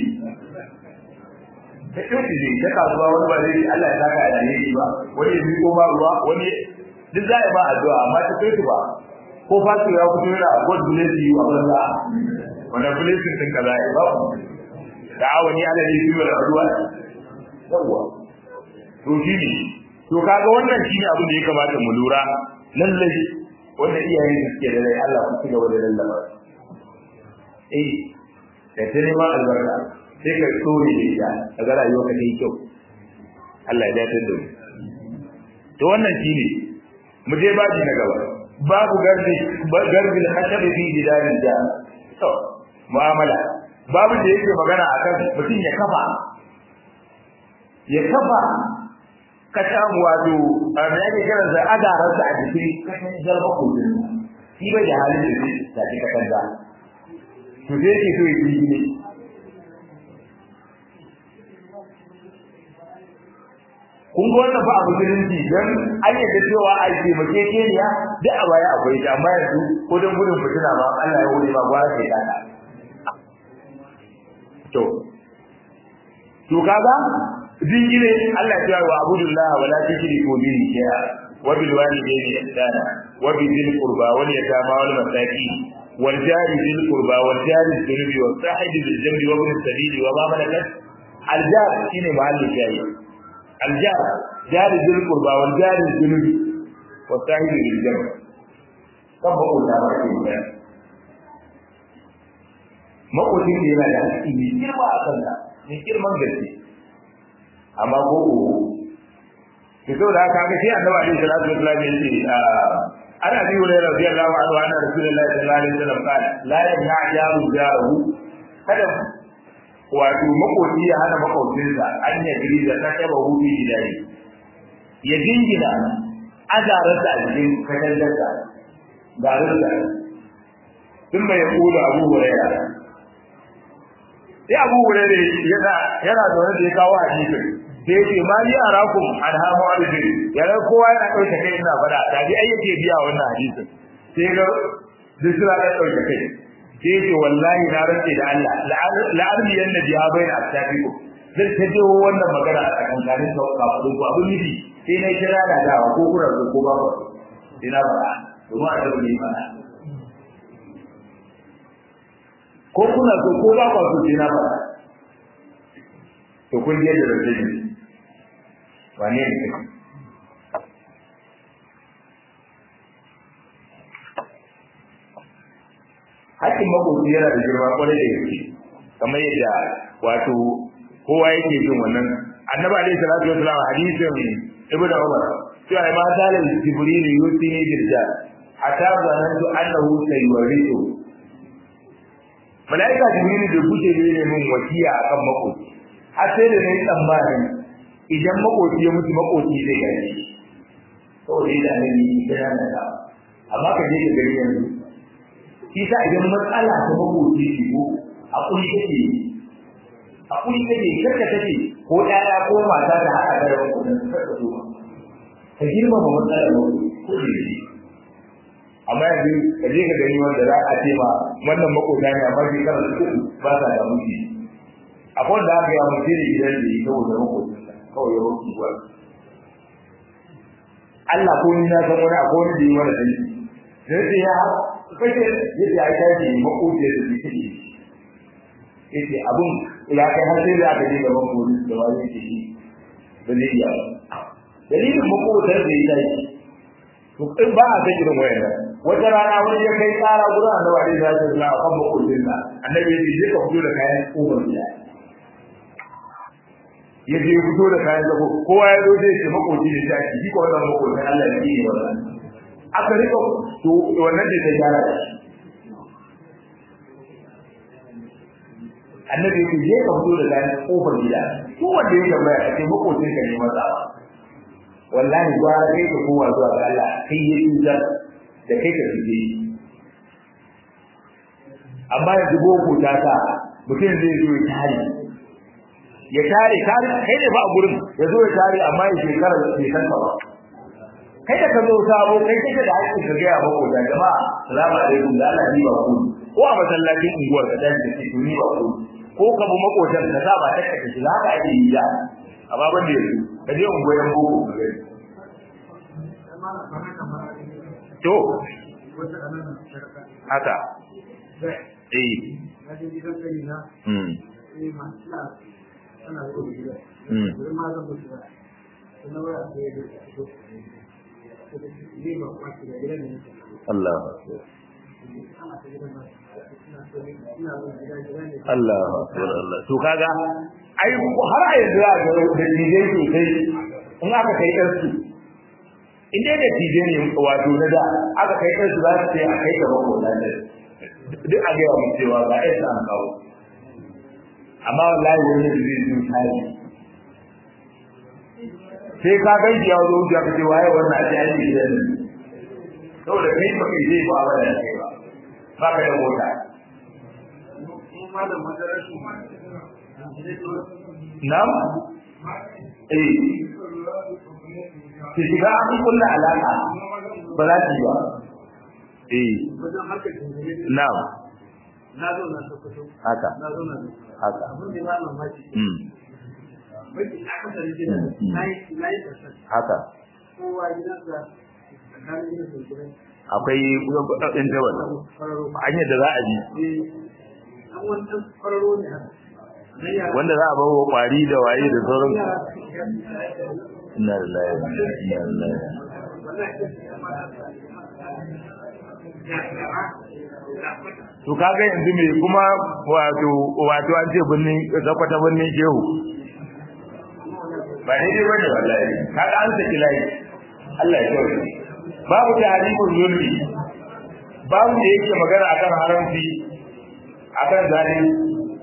S1: ta shoki zai ta kasuwa wani ba zai Allah ya saka da ne ba wani ya miƙo ma ruwa wani duk za a yi ba addu'a amma ta kai ba ko fasu ya fito yana god bless you a banza wanda blessing din kaza ya ba da awani ala ne shi da ruwa yawa to shi ne to kaga wannan shine abin da ya kamata mu lura lallai wanda iyayen da suke da rai Allah ku cigaba da lallaba eh da ta neman albarka sai ka tsore da ita daga rayuwa ka yi kyau Allah ya dace da mu to wannan shine mu je baji na gaba babu garbi garbin hashabi fi jidarin da to mu'amala babu da yake magana akan mutum ya kafa ya kafa ka samu wato a me yake kiran sa adaran sa a jikin kashin jalba kudin shi bai da halin da zai tafi kakan da to sai yake so ya yi ne kun ga wannan fa a musulunci dan an yadda cewa a ce mace keniya duk a baya akwai ta amma yanzu ko dan gudun fitina ba Allah ya wuri ba gwara sai ta to to kaga dingire Allah ya ce wa abudullah wala tushriku bihi shay'a wa bil walidayni ihsana wa bi dhil qurba wal yatama wal masakin wal jari dhil qurba wal jari dhunubi was sahibi bil jambi wa ibn sabili wa ma malakat al jar shine mahallu shayi الجار جار ذي القربى والجار الجنوب والساهل للجنب كم بقول لها رأيك makwacin da yana da haƙƙi mai girma a kanka mai girman gaske amma ko uku ki so da haka sai annabi alaihi salatu wasallam ya ce ana bi wa radiyallahu anhu anna rasulullahi sallallahu alaihi wasallam qala la yamna jaru jaru kada wato makoci ya hana makocinsa an ya giri da ta taba hudu gidari ya jingina azararsa a cikin katangarsa garinsa sun bai kula abu huraira sai abu huraira yana yana zaune da ya kawo hadisin sai ya ce ma ni arakum an hamu arziki yana kowa yana ɗauke kai ina faɗa ta bi ai yake biya wannan hadisin sai ga duk suna ɗauke kai sai ce wallahi na rantse da Allah la'arbi yan nabi ya bayyana a tafiku zai ta je wannan magana a tsakankanin sa kafin ku abin nufi sai na kira da dawa ko kura ko ko ba ku sai na fara domin a tabbata ne fara ko kuna so ko ba ku sai na fara to kun je da rantse ne wane ne hakkin makoci yana da girma kwarai da gaske kamar yadda wato kowa yake jin wannan annabi alaihi salatu wasallam hadisin ibnu umar cewa ma dalil jibril yusini dirja hatta zanantu annahu sayurithu malaika jibril da kuke ne mun wasiya akan makoci har sai da nayi tsammani idan makoci ya mutu makoci zai gani saboda da ne ni da da amma ka je ka gari yanzu shi sa idan matsala ta makoci ce ko a kuri take a kuri take karka take ko ɗaya ko mata da haka da rabu da karka so ka girmama matsalar makoci ko da shi amma yanzu ka je ka gani wanda za a ce ma wannan makota ne amma shi kana su ba sa da mushi akwai wanda aka yi a mutum da gidan da yi saboda makocinsa kawai ya mutu kuwa Allah ko ni na san wani akwai wani da yi mana sai sai ya kace yadda ai tashi makoci da shi take yace abun ila kai har sai da aka je gaban police da wani yake shi da ne ya dalilin makotar da ya tashi to in ba a san irin wayannan wata rana wani ya kai tsara gurin annabi alaihi salatu wasallam kan makotin sa annabi ya ce ka fito da kayan umar gida ya je fito da kayan zago kowa ya zo zai ce makoci ne ta shi ko wannan makotin Allah ya yi wannan aka rika to wannan da ta gyara da shi annabi ya je ka fito da kayan kofar gida ko wanda ya tambaya ka ce makocin ka ne matsawa wallahi gwara kai ka kowa zuwa ga Allah kai ya tutar da kai ka fije amma yanzu boko ta sa mutum zai zo ya tare ya tare tare kai ne ba a gurin ya zo ya tare amma ya shekara bai san ba kai da ka zo sabo kai kake da haƙƙin ka gaya mako da jama'a salamu alaikum da Allah ni ba ku ko a masallacin unguwar ka dace da ke ni ba ku ko ka bu makotan ka sa ba ta kake shi haka ake yi da amma ban da yanzu ka je unguwar boko ka gani to haka eh mm Allah Allah Allah to kaga ai har a yanzu a ga da dijai sosai in aka kai ɗansu in dai da dijai ne wato na da aka kai ɗansu za su ce a kai gaba ko nan duk a gaya mu cewa ba ai sa an kawo amma wallahi wani da zai zo tare sai ka ga ya zo ya ka ce waye wannan a cikin gidan nan saboda kai ba kai zai ba ba da kai ba ba ka da mota Nam? Eh. Ki shiga an kulla alaka ba za ki ba. Eh. Nam.
S2: Na zo na Sokoto.
S1: Haka.
S2: Na zo na
S1: Haka.
S2: Abin da ba mamaki.
S1: Mm.
S2: Mafi akasari gidan na yi na yi kasar.
S1: Haka.
S2: Kowa gidansa tsakanin gidansa da gidan
S1: Akwai interval.
S2: kwararo.
S1: Hanyar da za a bi.
S2: Eh, an wani ɗan kwararo ne haka. Na yara.
S1: Wanda za a bawa kwari da waye da sauran.
S2: Yara.
S1: Inna lillahi wa inna ilaihi raji'un. To kaga yanzu me kuma wato wato an ce binnin zakwata binnin shehu. Ba daidai bane wallahi. Kaga an saki layi. Allah ya kyau. Babu tahribul zulmi. Babu da yake magana akan haramci akan zalimi.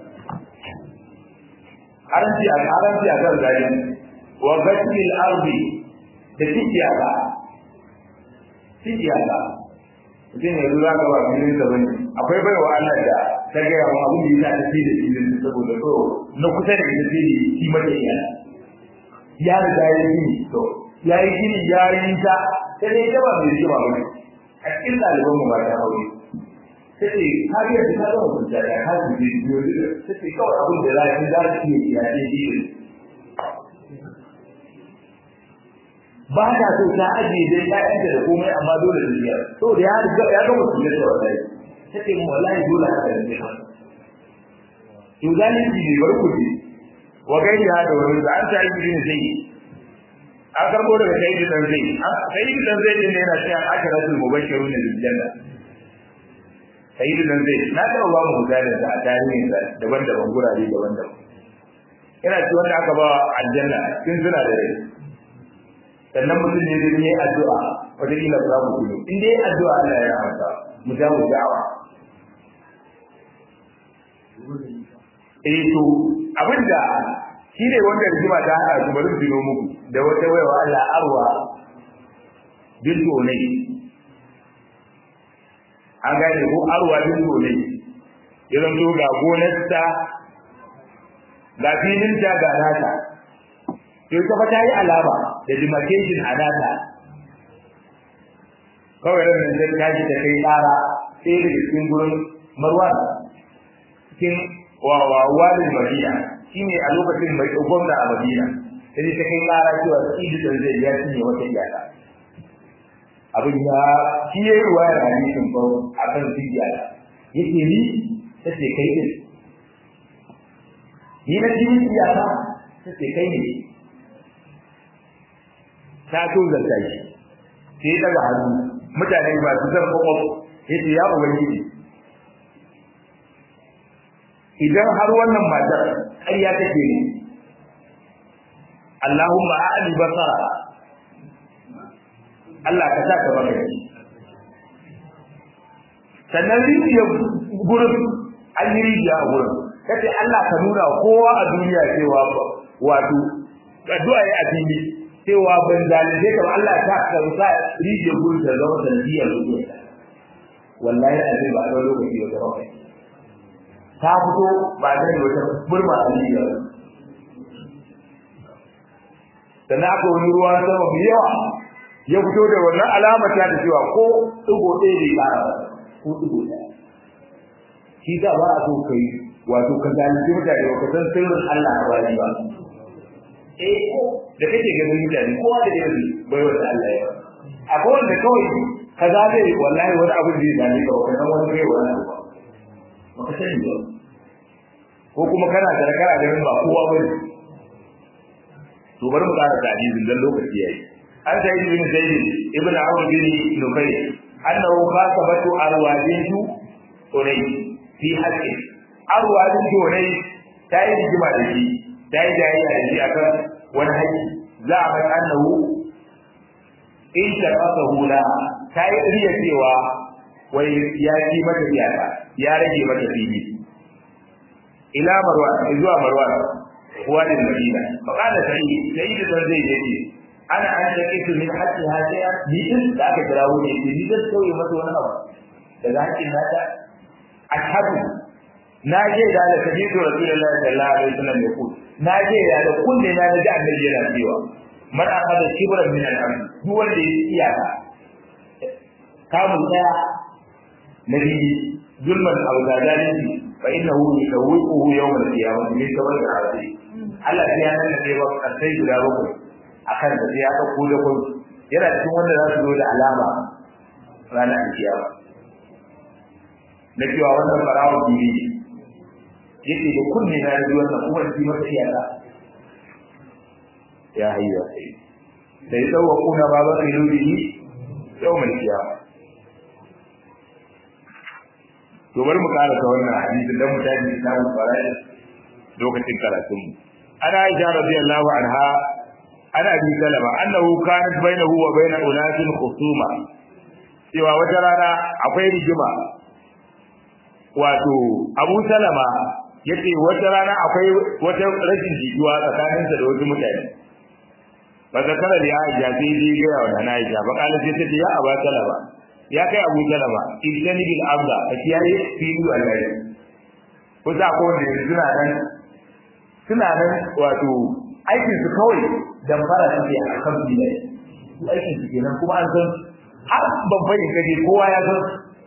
S1: Haramci akan haramci akan zalimi. Wa ghasil ardi da tijiyaka. Tijiyaka. mutum ya zo zaka ba filin da bane akwai baiwa Allah da ta ga yawa abin da yasa ta fi da filin saboda so na kusa da ita sai shi mata iya ya riga ya yi to ya yi gini ya yi ta sai dai ta ba mai shi ba bane a cikin ɗaliban mu ba ta aure sai ce har yanzu ta zama kunta da har su je biyo sai ce kawai abin da za ki za ki yi ya ce shi ba ta so ta ajiye dai ƴaƴanta da komai amma dole su biya saboda ya riga ya gama su da wallahi take mu wallahi dole haka ne to zalunci ne bar ku wa gairi ha da wani da an ta yi ne sai an karbo daga sai da dan zai sai da dan zai din yana cewa akaratul mubashirun bil janna sai da dan zai na ta ba mu misalin da a tarihin da daban-daban gurare daban-daban yana ci wanda aka ba aljanna kin suna da rai sannan mutum ne zai yi addu'a wata kila za mu tuno in dai addu'a Allah ya amsa mu ja mu da'awa eh to abinda shi ne wanda rigima ta hada su bari su tuno muku da wata waiwa Allah arwa bintu ne an gane ko arwa bintu ne idan zo ga gonarta ga filinta ga nata to ita fa ta yi alama da demarcation a nata kawai ran nan sai tashi ta kai tsara sai da cikin gurin marwan cikin wawa walin madina shine a lokacin mai gwamna a madina sai ta kai tsara cewa idi da zai ya cinye wata iyaka abin ya shi yayi ruwayar hadisin ko akan iyaka yake ni sai kai din ni na cikin iyaka sai kai ne ta so zanta shi sai ya daga hannu mutane ba su san kwakwaf yace ya ubangiji idan har wannan matar ƙarya take ne Allahumma a'li basara Allah ka sa ka baka sannan rijiyar gurin an yi rijiya a gurin kace Allah ka nuna kowa a duniya cewa wato addu'a ya fili cewa ban zalunce ka Allah ta ka sa rijiyar gurin ta zama sanadiyar rubuta wallahi a zai ba a lokaci wata rawa ta fito ba zai wata burma a rijiyar sannan aka wani ruwa sama mai yawa ya fito da wannan alamar ta da cewa ko ɗigo ɗaya bai ƙara ba ko ɗigo ɗaya shi da ba a so kai wato ka zalunci mutane ba ka san sirrin Allah a wani ba eh da kake ganin mutane kowa da yake bai wanda Allah ya akwai wanda kawai ka zabe wallahi wani abu da zai zalunci ka ba san wani kai wani abu ba ka sani ba ko kuma kana da kana ganin ba kowa bane to bari mu ƙara hadisin dan lokaci yayi an sai ibn zaid ibn amr bin nufay annahu khasabatu arwajintu unay fi haqqi arwajintu unay ta yi rigima da shi ta yi jayayya da shi akan wani haƙƙi za a mai annahu in ta kasa hula ta yi riya cewa wai ya ci mata iyaka ya rage mata fili ila marwan zuwa marwan wani madina fa kana sai sai da zai je ana an da kitu min hakki hadiya ni din da aka kirawo ne ni da sauye mata wani abu daga hakkin nata ashhadu na je da da sabitu rasulullahi sallallahu alaihi wasallam ya ku na je da da kunne na da annabi yana cewa man akhadha kibran min al-amr duk wanda ya iyaka kamun daya nabi zulman aw zalimi fa innahu yusawwiquhu yawm al-qiyamah min tawalli al-azim Allah ya nan da ba sai guda bakwai akan da ya dauko da kun yana cikin wanda za su zo da alama ranar kiyama na cewa wannan barawon bibi yake da kunne na ji wannan kuma ji masa iyaka ya hayya sai sai tsawo kuna ba ba kai rubihi yawmal kiyama to bari mu karanta wannan hadisi dan mu tafi kitabul fara'id lokacin karatun mu ana aisha radiyallahu anha ana bi salama annahu kanat bainahu wa bain unasin khusuma cewa wata rana akwai rigima wato Abu Salama yace wata rana akwai wata rashin jituwa tsakaninsa da wasu mutane ba zakara da Aisha sai dai ga yawa da Aisha ba kala sai ta ce ya Abu Salama ya kai Abu Salama idani bil abda a kiyaye filu Allah ko za ko da suna nan suna nan wato aikin su kawai dan fara suke a kan bilai su aikin su kenan kuma an san har babban kaje kowa ya san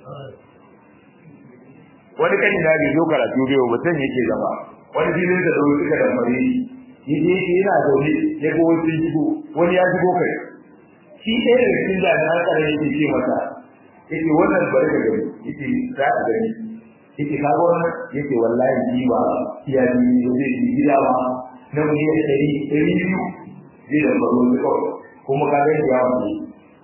S1: wani kan da bai zo karatu bai mutum yake zama wani filin da zo suka da mare yi je shi yana zaune ya ga wani sun shigo wani ya shigo kai shi ɗaya daga cikin jami'an tsaron yake ce masa yake wannan bari da gani yake za a gani yake ka ga wannan yake wallahi ji ba iya ji ne zai ji gida ba na miliyan ɗari ɗari biyu zai da baro ne kawai kuma ka ga ya wani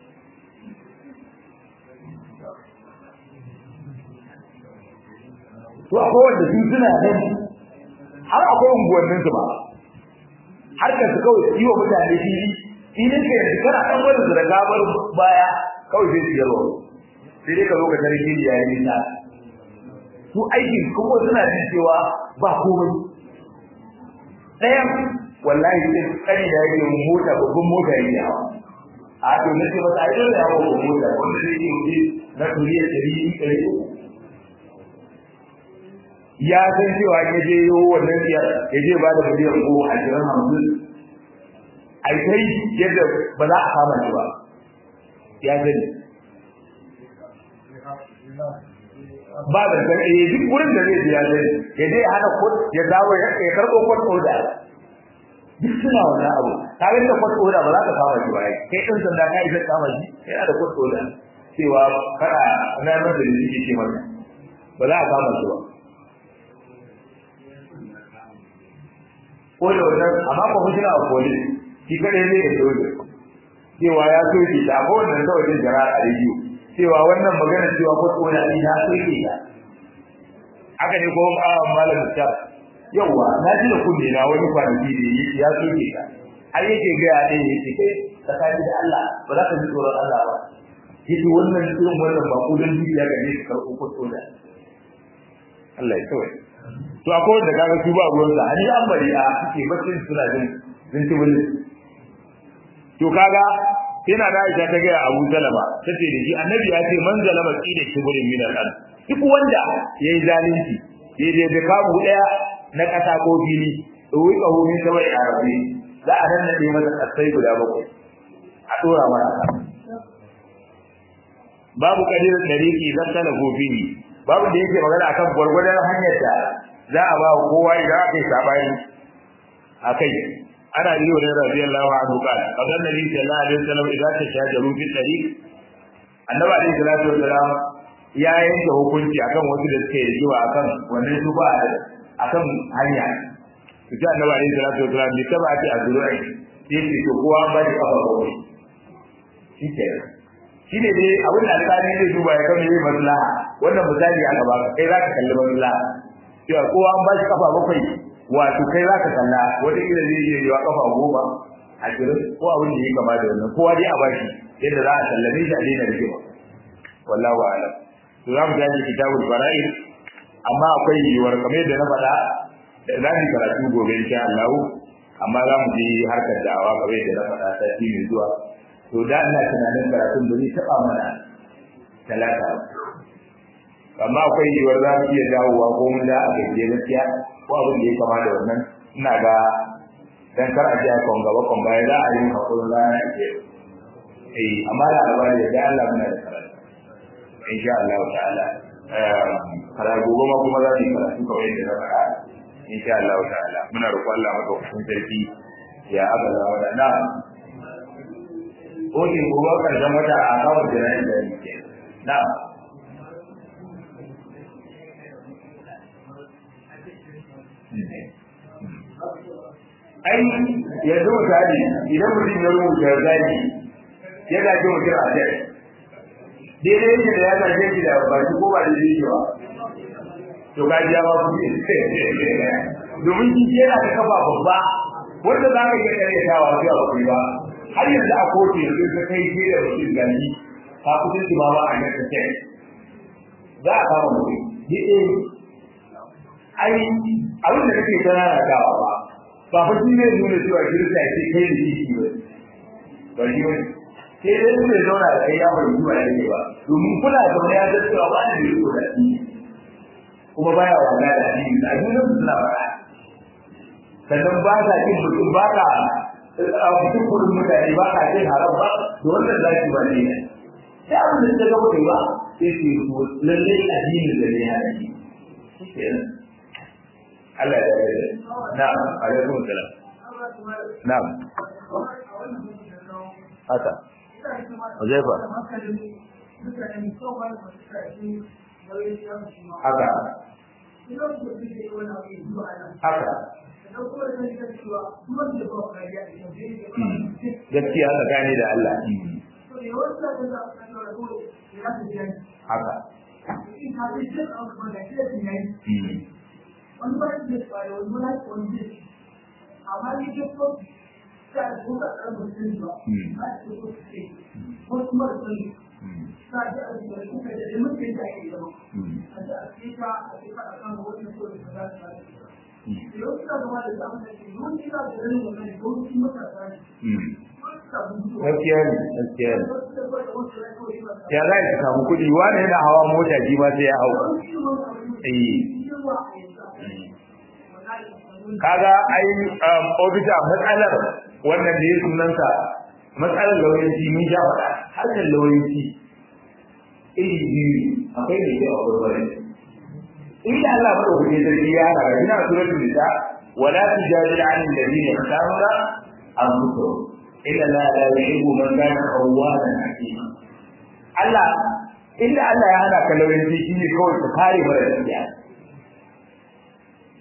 S1: to akwai wanda su suna nan har akwai unguwannin su ba har ka su kawai yi wa mutane fili filin ka yanzu kana ɗan wani su da gabar baya kawai sai siyarwa sai dai ka zo ka tare fili yayin nisa su aikin kuma suna jin cewa ba komai ɗayan wallahi sai kani da yake mota babban mota yake hawa a to na ce masa ai dole ya hawa mota wanda zai yi wuce na turiya ɗari ɗari ya san cewa ya je yi wannan siyar ya je ba da miliyan ko a jiran hamsin a kai yadda ba za a kama shi ba ya sani ba da san eh duk wurin da zai ya sani ya je ya hana kod ya dawo ya karɓo kod oda duk suna wannan abu ka ga da kod oda ba za ka kama shi ba kai ɗin sanda ka isa kama shi yana da kod oda cewa kada na nan da yake ce masa ba za a kama shi ba ko da wannan amma ko hujja a koli shi kare ne da dole cewa ya soke ta ko wannan ta wajen jara a rediyo cewa wannan magana cewa ko tsona ni na soke ta haka ne ko malam ta yawa na ji da kunne na wani kwanaki da ya soke ta har yake ga ya dai yake kai tsakani da Allah ba za ka ji tsoron Allah ba yake wannan irin wannan ba ku dan dukiya ga ne ka ko tsona Allah ya kawai to akwai wanda kaga su ba ruwan sa hali an bari a suke bacin suna jin jin tibulin to kaga yana da Aisha ta ga Abu Salama tace da shi annabi ya ce man zalama qida kibrin min al-ard duk wanda yayi zalunci yayi da kabu daya na kasa ko fili wai kaho min sabai arabi za a nan nade masa kasai guda bakwai a dora masa babu kadirin dariki zan tana gofihi babu da yake magana akan gwargwadon hanyar da za a ba kowa idan aka yi sabani akai ana yi wa radiyallahu anhu qala qala nabi sallallahu alaihi wasallam idan ta shajaru fi tariq annabi alaihi salatu wasallam ya yanke hukunci akan wasu da suke rijiwa akan wannan su ba akan hanya to sai annabi alaihi salatu wasallam bi tabati azru'i sai ce to kowa ba shi kafa bakwai shi ke shi ne dai abin da alƙali zai duba ya kama yi maslaha wannan misali aka baka kai za ka kalli maslaha cewa kowa an ba shi kafa bakwai wato kai za ka kalla wata ila zai iya yiwa kafa goma ashirin ko abin da ya kama da wannan kowa dai a bashi yadda za a sallame shi a daina rigima wallahu a'lam to za mu tashi kitabul fara'id amma akwai yiwuwar kamar yadda na faɗa za mu karatu gobe insha Allah amma za mu je harkar da'awa kamar yadda na faɗa sati mai zuwa to da ina tunanin karatun ba zai taɓa mana talata amma akwai yiwuwar za mu iya dawowa ko mun da a gajiye gaskiya ko abin da ya kama da wannan ina ga dan kar a ji a kon gaba kon baya za a yi hakurin rana ke eh amma da albari da Allah muna da karatu insha Allah ta'ala kara gobe ma kuma za mu yi karatu kawai yadda na faɗa insha Allah ta'ala muna roƙon Allah madaukakin sarki ya abada wa na ko ke gobe karshen wata a kawo jira'i da yake na ai yanzu misali idan mutum ya rubuta zaki ya gaji mutum a kai daidai yake da ya gaje shi da ba shi ko ba da shi ba to ga ya ba ku domin shi yana da kafa babba wanda za ka iya karyatawa sai a kuyi ba har yanzu a kotu yanzu ka kai shi da mutum gani ka kusa shi ma ba a nan take za a kama mutum ni eh ai abin da kake tana da dawa ba ba fa shi ne nuna cewa kirista ce kai da shi ba ba shi ba sai dai su ne zauna da kai ya bari zuwa yake ba domin kuna zaune ya ga cewa ba ne riko da shi kuma baya wanda da shi da addinin su suna fara sannan ba ka kin mutum ba ka a cikin kudin mutane ba ka cin haram ba da wannan zaki ba ne sai abin da ta ga mutum ba sai su yi lalle addinin da ne ya yi Allah ya yarda na'am alaikum salam na'am haka Huzaifa haka haka gaskiya tsakani da Allah haka
S2: wani ba shi da tsari wani ba shi wani zai amma ni ke so ta da ko ka tsara mutum ba ba shi ko su ce ko kuma da sun ta ji a cikin su ka da mutum da ake zama a ji a ce ka a ce ka a kan wani so da ka za su ba da yau suna gaba da zamu da shi mun kira da ganin wannan ko su matasa ne
S1: gaskiya ne gaskiya ne ya za ka samu kuɗi wani yana hawa mota ji ma sai ya hau eh kaga ai ofisa matsalar wannan da ya sunansa matsalar lauyanci mun sha faɗa harkar lauyanci iri biyu akwai mai kyau akwai bari inda Allah ba ɗauke sarki ya hana ina suratul nisa wala tujadil an alladhina yakhtaruna anfusahum illa la la yuhibbu man kana khawwanan hakima Allah inda Allah ya hana ka lauyanci shine kawai ka kare mara gaskiya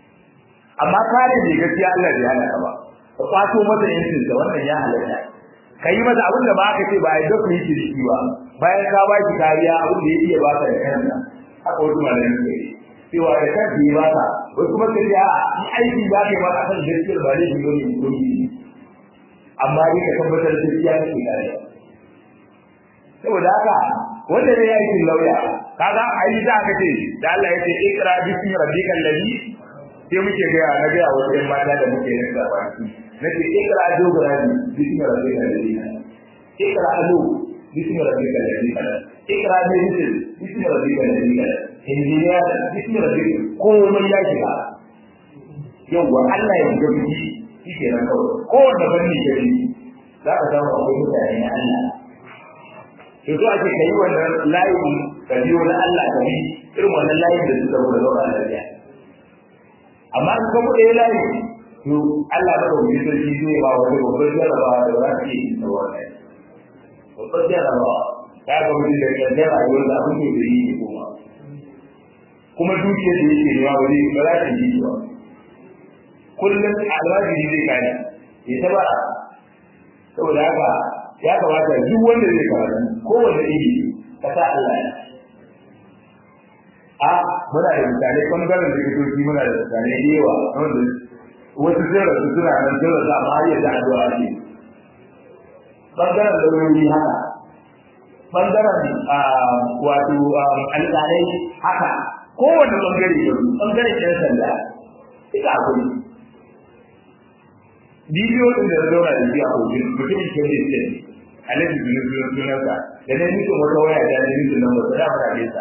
S1: amma kare ne gaskiya Allah bai hana ka ba ka kwato masa yancin da wannan ya halatta ka yi masa abin da ba aka ce ba a yi dafa yi shi ba bayan ka ba shi kariya abin da ya iya ba ka da kanka haka wasu malamin suka yi cewa da kanka yi ba ka wasu kuma sai ya yi aiki za ka yi ba a kan gaskiyar ba zai shigo ne ko yi amma dai ka tabbatar da gaskiya ne ke kare saboda haka wanda ne ya yi lauya kaga ai za ka ce da Allah ya ce ikra bismi rabbikal ladhi sai muke ga na ga wajen mata da muke yin sabaki nake ikra dogarabi bismi rabbikal ladhi ikra alu bismi rabbikal ladhi ikra medicine bismi rabbikal ladhi injiniya bismi rabbikal komai ya shiga yawwa Allah ya ga biki shi ke nan kawai kowanne fanni ke yi za ka samu akwai mutane na Allah to so ake kai wannan layi ka biyo na Allah ka bi irin wannan layin da suka zo da zauna lafiya amma in ka buɗe layi to Allah ba da wani sarki zai ba wani babbar jarabawa da za su yi da wannan babbar jarabawa ya ga mutum da kan rayuwar da abin da zai yi kuma kuma dukiyar da yake nema wani ba za ta yi ba kullum almajiri zai gane ya ta ba saboda haka ya kamata duk wanda zai karatu kowane iri ka sa Allah ya a muna da misalai bangaren da kitoci muna da misalai da yawa wanda wasu sirra su suna nan sirra su amma har yadda addu'a ne bangaren lauyoyi haka bangaren wato alƙalai haka kowane bangare da bangaren ɗan sanda ita akwai bidiyo din da zauna da shi a hoton mutumin ke da shi alaji bin sunansa da na nufin wata waya ta ne nufin nan wata da fara nesa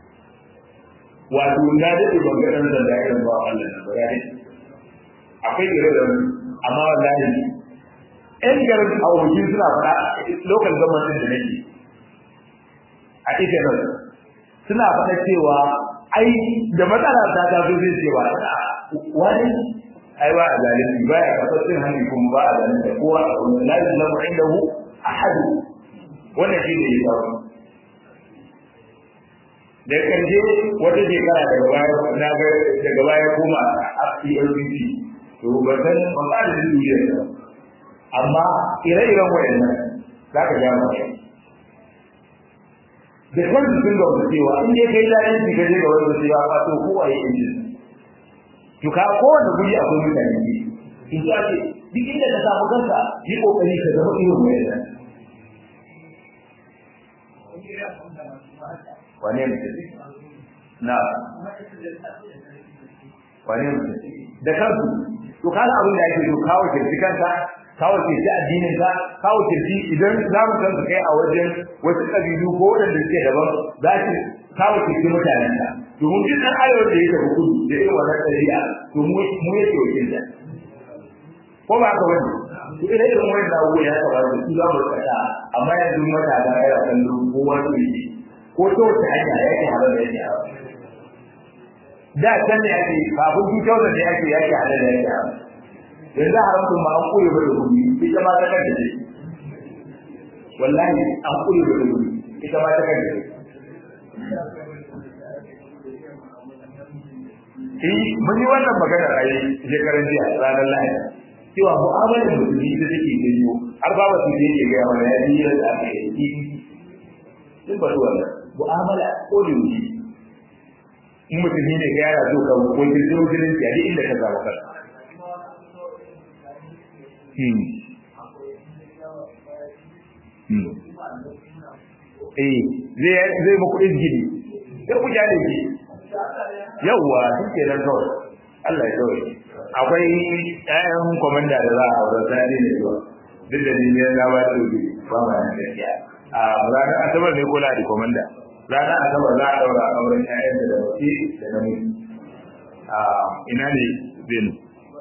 S1: wato na daɗe ban ga ɗan da irin ba Allah na ba gane akwai gare da amma wallahi ɗan garin a hoton suna faɗa local government da nake a ita nan suna faɗa cewa ai da matsala ta ta zo zai ce ba wani ai ba a zalunci ba ya kasar cin hannu kuma ba a zalunci kowa a wani la yuzlamu indahu ahad wannan shi ne ya faru da kanje wata shekara daga baya na ga daga baya koma a PLBC to ba san ba ba da duniya amma ire-iren wayannan za ka ja mai da kansu sun ga wasu cewa in dai kai zalunci ka je ga wanda cewa ba to kowa ya yi to ka kowane guri akwai mutane ne in ji ake duk inda ka samu kanka yi kokari ka zama irin wayannan wane mutum na wane mutum da kansu to kaga abin da ake so kawo kirki kanka kawo kirki addinin ka kawo kirki idan za mu san kai a wajen wasu kabilu ko wadanda suke daban za ki kawo kirki mutanen ka domin duk ɗan arewa da ya tafi kudu da irin wannan ɗari'a to mu mu yake wakil da ko ba ka wani to ina irin wani da abubuwa ya taɓa da su za mu kasa amma yanzu matasa ya kallo ko wani yake ko ta wace hanya yake halar da yake halar da can ne ake kafin 2000 ne ake yake halar da yake halar yanzu haramtun ma an koyo ba da gumi ita ma ta kanta ce wallahi an koyo ba da gumi ita ma ta kanta ce Eh, mun yi wannan maganar a yi shekaran jiya ranar Lahadi. Cewa mu'amalar musulmi da take janyo har ba wasu da yake gaya mana ya yi yadda aka yi sun ba su wannan mu'amala ko da wuce. In musulmi ne ga yara zo ka wajen zo jinin ya duk inda ka zama kanka. Eh, zai zai muku izgili. Sai ku jale shi. Yawwa, shi ke nan kawai. Allah ya kawai. Akwai ƴaƴan komanda da za a aure sani ne zuwa. Duk da ni ne na ba da dubi ba ma nan gaskiya. A ranar Asabar ne kula da komanda. Ranar Asabar za a daura auren ƴaƴan da wace da namiji. A ina ne Benu?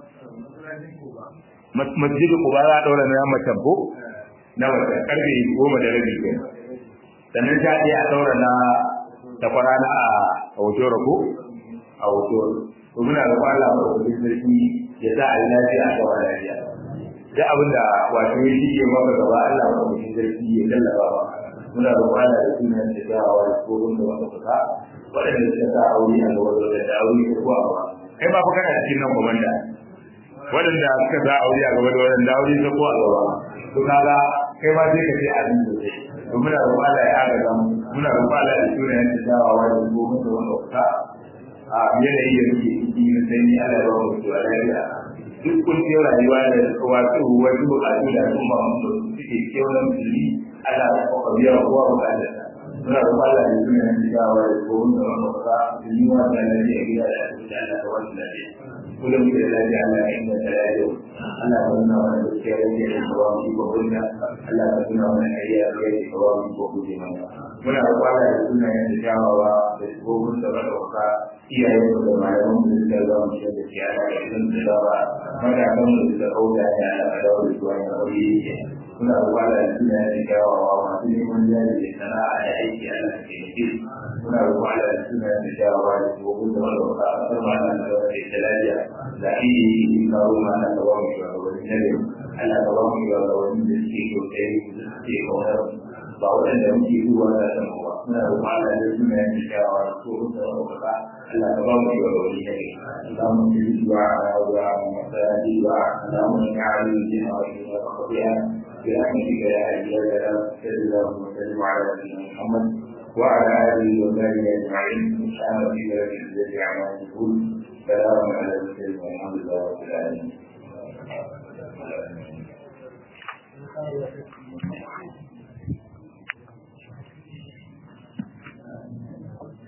S1: masjidu kuba za a ɗaura na macen ko na mace karfe goma da rabi ke sannan ta je a ɗaura na takwara na a hotoro ko a hotoro to muna da kwala a kudin sarki ya sa a yi lafiya a kawai lafiya da abin da wato ya shige maka gaba Allah ba kudin sarki ya lallaba ba muna da kwala da sunan da jawawa da tsohon da wanda suka waɗanda suka sa aure a gaba da aure ko a ba kai ba fa kana cikin nan komanda waɗanda suka za aure a gaba da waɗanda aure ta ko a gaba to kaga kai ma sai ka ce a nan sosai to muna roƙon Allah ya agaza mu muna roƙon Allah ya tura yan da dawawa da gobe da wanda kuka a yanayi da muke ciki na sanyi Allah ya ba mu to lafiya duk kuncin rayuwa da wato wasu bukatu da al'umma mu suke kewayen musulmi Allah ya kwakwa biya wa kowa bukatar muna roƙon Allah ya tura yan da dawawa da gobe da wanda kuka musulmi wa da lafiya gida da asibiti Allah ka wani lafiya kullum da lafiya Allah ya inganta lafiya Allah ka nuna wani gaskiya da ke da kawo mu ko kunna Allah ka nuna wani kariya da ke kawo mu ko kuje mana muna da kwala da suna yin jawawa da tsohon da ba dauka iyayen mu da malaman mu da za mu shiga da kiyaya da idan da dawa matakan mu da kauda da Allah ka dawo da zuwa ya aure yake muna da kwala da suna yin jawawa masu neman jari da sana'a da aiki Allah ka ke muna da kwala da suna yin jawawa da tsohon da ba dauka a kan malaman da da lafiya da iya kawo mana da wani shugabanni na gari Allah ka ba mu shugabanni da suke kyautai da suke kaunar ba waɗanda muke zuwa da san ba muna da mala da suna yin shawa ko da wata Allah ka ba mu shugabanni na gari Allah mu yi zuwa a wa masali wa Allah mu yi ali da wa da qadiya برحمتك يا حي يا سلام صلى الله وسلم على نبينا محمد وعلى اله وصحبه اجمعين سبحان ربك رب العزه عما يصفون سلام على المرسلين والحمد لله رب العالمين